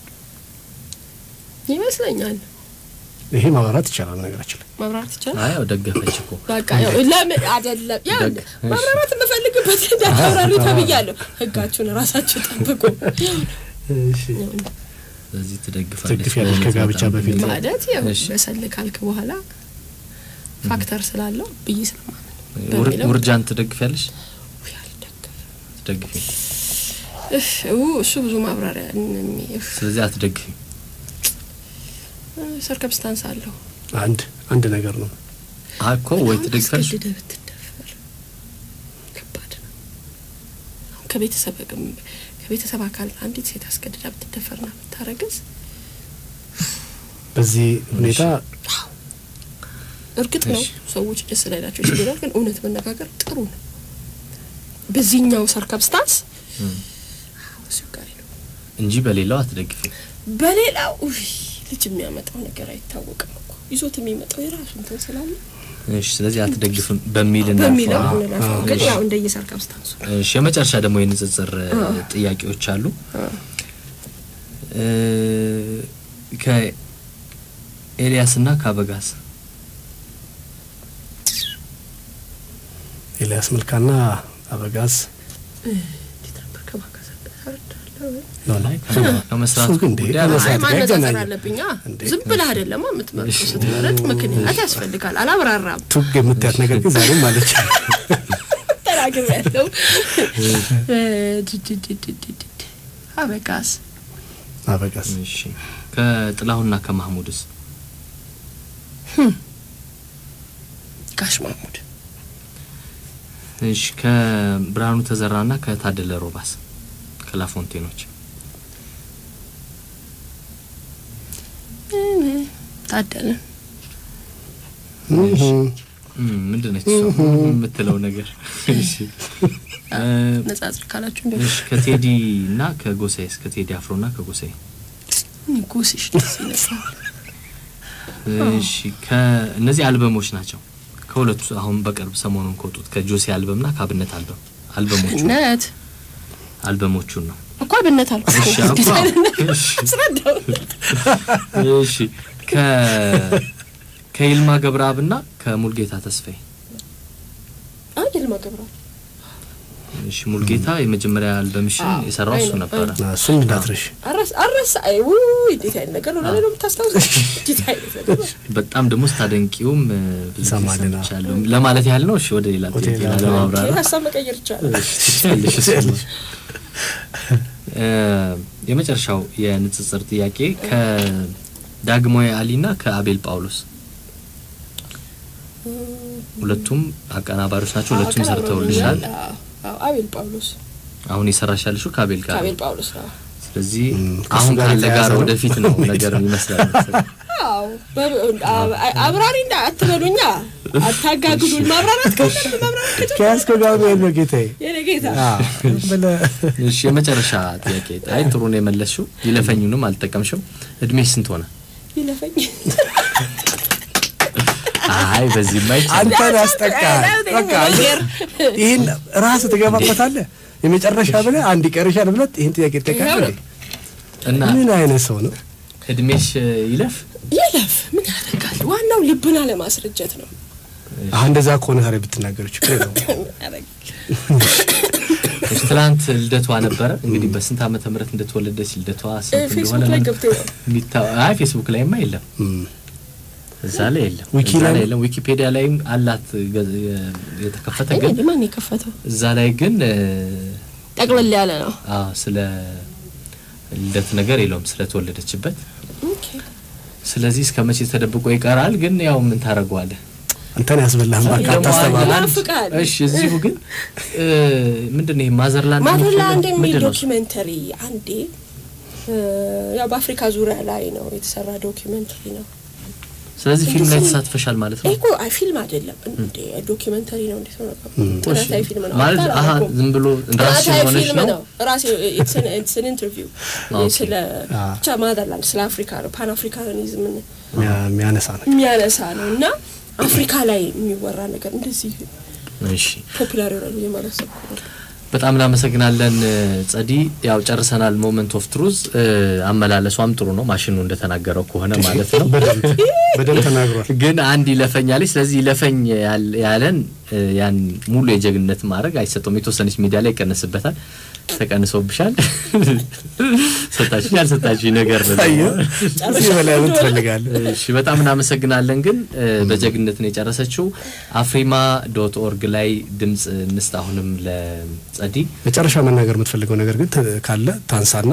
ይመስለኛል ይሄ ማብራራት ይቻላል ነገራችን ላይ ማብራራት ይቻላል አይ ያው ደገፈች እኮ በቃ ያው ለምን አይደለም ያው ደግ- እሺ። ማብራራት የምፈልግበት እንዳብራሪ ተብያለሁ ህጋችሁን ራሳችሁ ጠብቁ እሺ ስለዚህ ትደግፋለች። ትደግፊያለሽ በእውነት ከጋብቻ በጣም በፊት? ማለት ያው እሺ። በሰል ካልክ በኋላ ፋክተር ስላለው ብዬ ስለማምን ውር- በሚለው ውርጃን ትደግፊያለሽ? ውይ አልደገፍም። ትደግፊ። እፍ ው እሱ ብዙ ማብራሪያ እሚ- እፍ ስለዚህ አትደግፊ። ሰርከምስታንስ አለው አንድ አንድ ነገር ነው እኮ ወይ ትደግፊያለሽ አስገድደህ ብትደፈር ከባድ ነው። አሁን ከቤተሰብ ግም- ከቤተሰብ አካል አንዲት ሴት አስገድዳ ብትደፈርና ብታረግዝ በዚህ ሁኔታ እርግጥ ነው እሺ። ሰዎች ደስ ላይላቸው ይችላል፣ ግን እውነት መነጋገር ጥሩ ነው። በዚህኛው ሰርከምስታንስ አስቸጋሪ ነው። እንጂ በሌላው አትደግፊ። በሌላው ውይ ልጅ የሚያመጣው ነገር አይታወቅም እኮ ይዞት የሚመጣው የራሱ እንትን ስላለ እሺ ስለዚህ አትደግፍም በሚል በሚለው እናልፈው። እንለፈው። ግን ያው እንደየ ሰርከምስታንሱ እሺ የመጨረሻ ደግሞ የንጽጽር እ, ጥያቄዎች አሉ። እ, ከኤልያስና ከአበጋዝ ኤልያስ መልካና አበጋዝ እንዴት ነበር ከባጋዛ ተረዳለሁ ነው ላይ ከ- ከመስራቱ እሱ ግን እንዴ ጉዳይ ከመስራት አይ ጋር ማነጻጸር ያገናኛል። አለብኛ እንዴ? ዝም ብለህ አይደለማ የምትመርጡ ስትመረጥ ምክንያት ያስፈልጋል አላብራራም ቱግ የምታያት ነገር ግን ዛሬም አለች ተናግር ያለው አበጋዝ አበጋዝ እሺ ከጥላሁንና ከማህሙድስ ጋሽ ማሙድ እሺ ከብርሃኑ ተዘራና ከታደለ ሮባስ ከላፎንቴኖች ታደለ እህ፣ እም፣ ምንድን ነች እሷ የምትለው ነገር? እሺ እ፣ ነጻጽር ካላችሁ እንደ እሺ ከቴዲ እና ከጎሳዬስ ከቴዲ አፍሮና ከጎሳዬ ጉስሽ ደስ ይለኛል እሺ ከእነዚህ አልበሞች ናቸው። ከሁለቱ አሁን በቅርብ ሰሞኑን ከወጡት ከጆሴ አልበምና ከአብነት አልበም አልበሞቹ ነት አልበሞቹን ነው። እኮ አብነት አልኩ እሺ እንዴት አባ፣ አይነት ነገር እሺ አስረዳው እሺ ከ ከይልማ ገብረአብና ከሙልጌታ ተስፋዬ አይ ልማ ገብረአብ እሺ ሙልጌታ የመጀመሪያ አልበምሽን አዎ፣ የሰራው እሱ አይ ነው፣ ነበረ። ና እሱን እንዳትረሽ አረስ አረስ አይ ውይ እንዴት አይነት ነገር ነው ለኔ ነው የምታስታውሰው እንዴት አይነት ነገር ነው በጣም ደግሞ ስታደንቂውም እ፣ ብዙ ጊዜ ሰማልና። ሰምቻለሁ ለማለት ያህል ነው። እሺ ወደ ሌላ ወደ ጥያቄ ሌላ ለማብራራት ይሄን ሀሳብ መቀየር ይቻላል ትችያለሽ እሱማ። እ፣ የመጨረሻው የንጽጽር ጥያቄ ከዳግማዊ አሊና ከአቤል ጳውሎስ ሁለቱም አቀናባሪዎች ናቸው። ሁለቱም ሰርተውልሻል። አዎ፣ አዎ፣ አቤል ጳውሎስ አሁን የሰራሽ ያልሽው ከአቤል ጋር ከአቤል ነው። ጳውሎስ ነው ስለዚህ እም፣ ከእሱ አሁን ጋር ካለ የተያያዘ ጋር ነው። ወደፊት ነው ነገር ይመስላል መሰለኝ። አዎ በ- አ- አብራሪ እንዳ አትበሉኛ አታጋግሉን ማብራራት ከሆነ ማብራራት ከጀመረ ከያዝከው ጋር ነው ያለው ጌታዬ የኔ ጌታ አዎ፣ ብለህ እሺ የመጨረሻ ጥያቄ አይ ጥሩ ነው የመለስሽው። ይለፈኙንም አልጠቀምሽው። እድሜሽ ስንት ሆነ? ይለፈኝ አይ በዚህ ማይቻል አንተን ያስጠቃል። በቃ ነገር ይህን ራስህ ትገባበታለህ። የመጨረሻ ብለህ አንድ ይቀርሻል ብለህ ይህን ጥያቄ ይኸው ትጠቃለህ። ነው። እና ምን አይነት ሰው ነው? እድሜሽ ይለፍ ይለፍ ምን ያደርጋል? ዋናው ልብን አለማስረጀት ነው። አሁን እንደዛ ከሆነ ታዲያ ብትናገሩ ችግር የለውም። ምን ያደርጋል? እሺ፣ ትላንት ልደቷ ነበረ። እንግዲህ በስንት ዓመተ ምህረት እንደተወለደች ልደቷ ስንት ፌስቡክ እንደሆነ ላይ ምን- ገብቶ ነው የሚታ- አይ ፌስቡክ ላይማ የለም፣ እም። እዛ ላይ የለም፣ ዊኪ እዛ ላይ ላይ የለም። ዊኪፔዲያ ላይም አላት ገ- የተከፈተ ግን እንዴ ማን የከፈተው? እዛ ላይ ግን እ፣ ጠቅለል ያለ ነው። አዎ ስለ ልደት ነገር የለውም ስለተወለደችበት። ኦኬ ስለዚህ እስከ መቼ ተደብቆ ይቀራል? ግን ያው ምን ታደርገዋለህ? አንተን ያስበላህን ባካ ደግሞ አታስተባብል። አንድ- ያናፍቃል። እሺ እዚሁ ግን እ፣ ምንድን ነው ይሄ ማዘርላንድ ማደርላንድ የሚል ምንድን ነው እሱ? ዶኪመንተሪ አንዴ እ፣ ያው በአፍሪካ ዙሪያ ላይ ነው የተሰራ ዶኪመንተሪ ነው። ስለዚህ ፊልም ላይ እንደዚህ- ተሳትፈሻል ማለት ነው ይሄ እኮ አይ ፊልም አይደለም እንዴ ዶኪመንተሪ ነው። እንዴት ነው ጥናታዊ ፊልም ነው ማለት አውቃለሁ አሀ እኮ። ዝም ብሎ ራስሽ ጥናታዊ ሆነሽ ፊልም ነው ነው ራሴ ኢትስን ኢንተርቪው ኦኬ። ስለ አ። ብቻ ማዘርላንድ ስለ አፍሪካ ነው ፓን አፍሪካኒዝምን የሚያ- የሚያነሳ ነው። የሚያነሳ ነው እና አፍሪካ ላይ የሚወራ ነገር እንደዚህ እሺ ፖፑላር ይሆናሉ የማለሰብ በጣም እናመሰግናለን እ፣ ጸዲ። ያው ጨርሰናል። ሞመንት ኦፍ ትሩዝ አመላለሷም ጥሩ ነው፣ ማሽኑ እንደተናገረው ከሆነ ማለት ነው። በደንብ በደንብ ተናግሯል። ግን አንድ ይለፈኛለች። ስለዚህ ይለፈኝ ያል- ያለን እ፣ ያን ሙሉ የጀግንነት ማድረግ አይሰጠውም። የተወሰነች ሚዲያ ላይ ይቀነስበታል። ተቀንሶብሻል። ሰጣችኝ ያልሰጣችኝ ነገር ነው። አየህ፣ እዚህ በላይ ምን ትፈልጋለህ? እሺ በጣም እናመሰግናለን። ግን እ፣ በጀግንነት ነው የጨረሰችው። አፍሪማ ዶት ኦርግ ላይ ድምጽ እንስጥ። አሁንም ለጸዲ መጨረሻ መናገር የምትፈልገው ነገር ግን ት- ካለ ታንሳና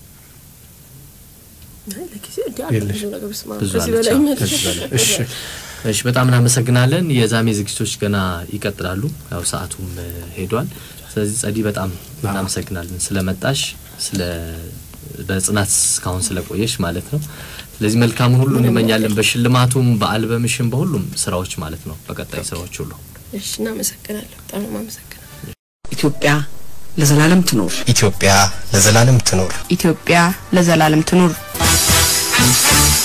ለጊዜ እንዲ አለ የለሽ። ብዙ ነገር ስማ ብዙ ከዚህ አለች። በላይ አዎ፣ ምን- ከዚህ በላይ እሺ እሺ በጣም እናመሰግናለን። የዛሜ ዝግጅቶች ገና ይቀጥላሉ። ያው ሰዓቱም እ፣ ሄዷል። ስለዚህ ጸዲ በጣም እናመሰግናለን ስለመጣሽ፣ ስለ በጽናት እስካሁን ስለቆየሽ ማለት ነው። ስለዚህ መልካሙን ሁሉ እንመኛለን። በሽልማቱም በአልበምሽም በሁሉም ስራዎች ማለት ነው። በቀጣይ ስራዎች ሁሉ እሺ እናመሰግናለሁ። በጣም ነው የማመሰግነው። ኢትዮጵያ ለዘላለም ትኖር። ኢትዮጵያ ለዘላለም ትኖር። ኢትዮጵያ ለዘላለም ትኑር።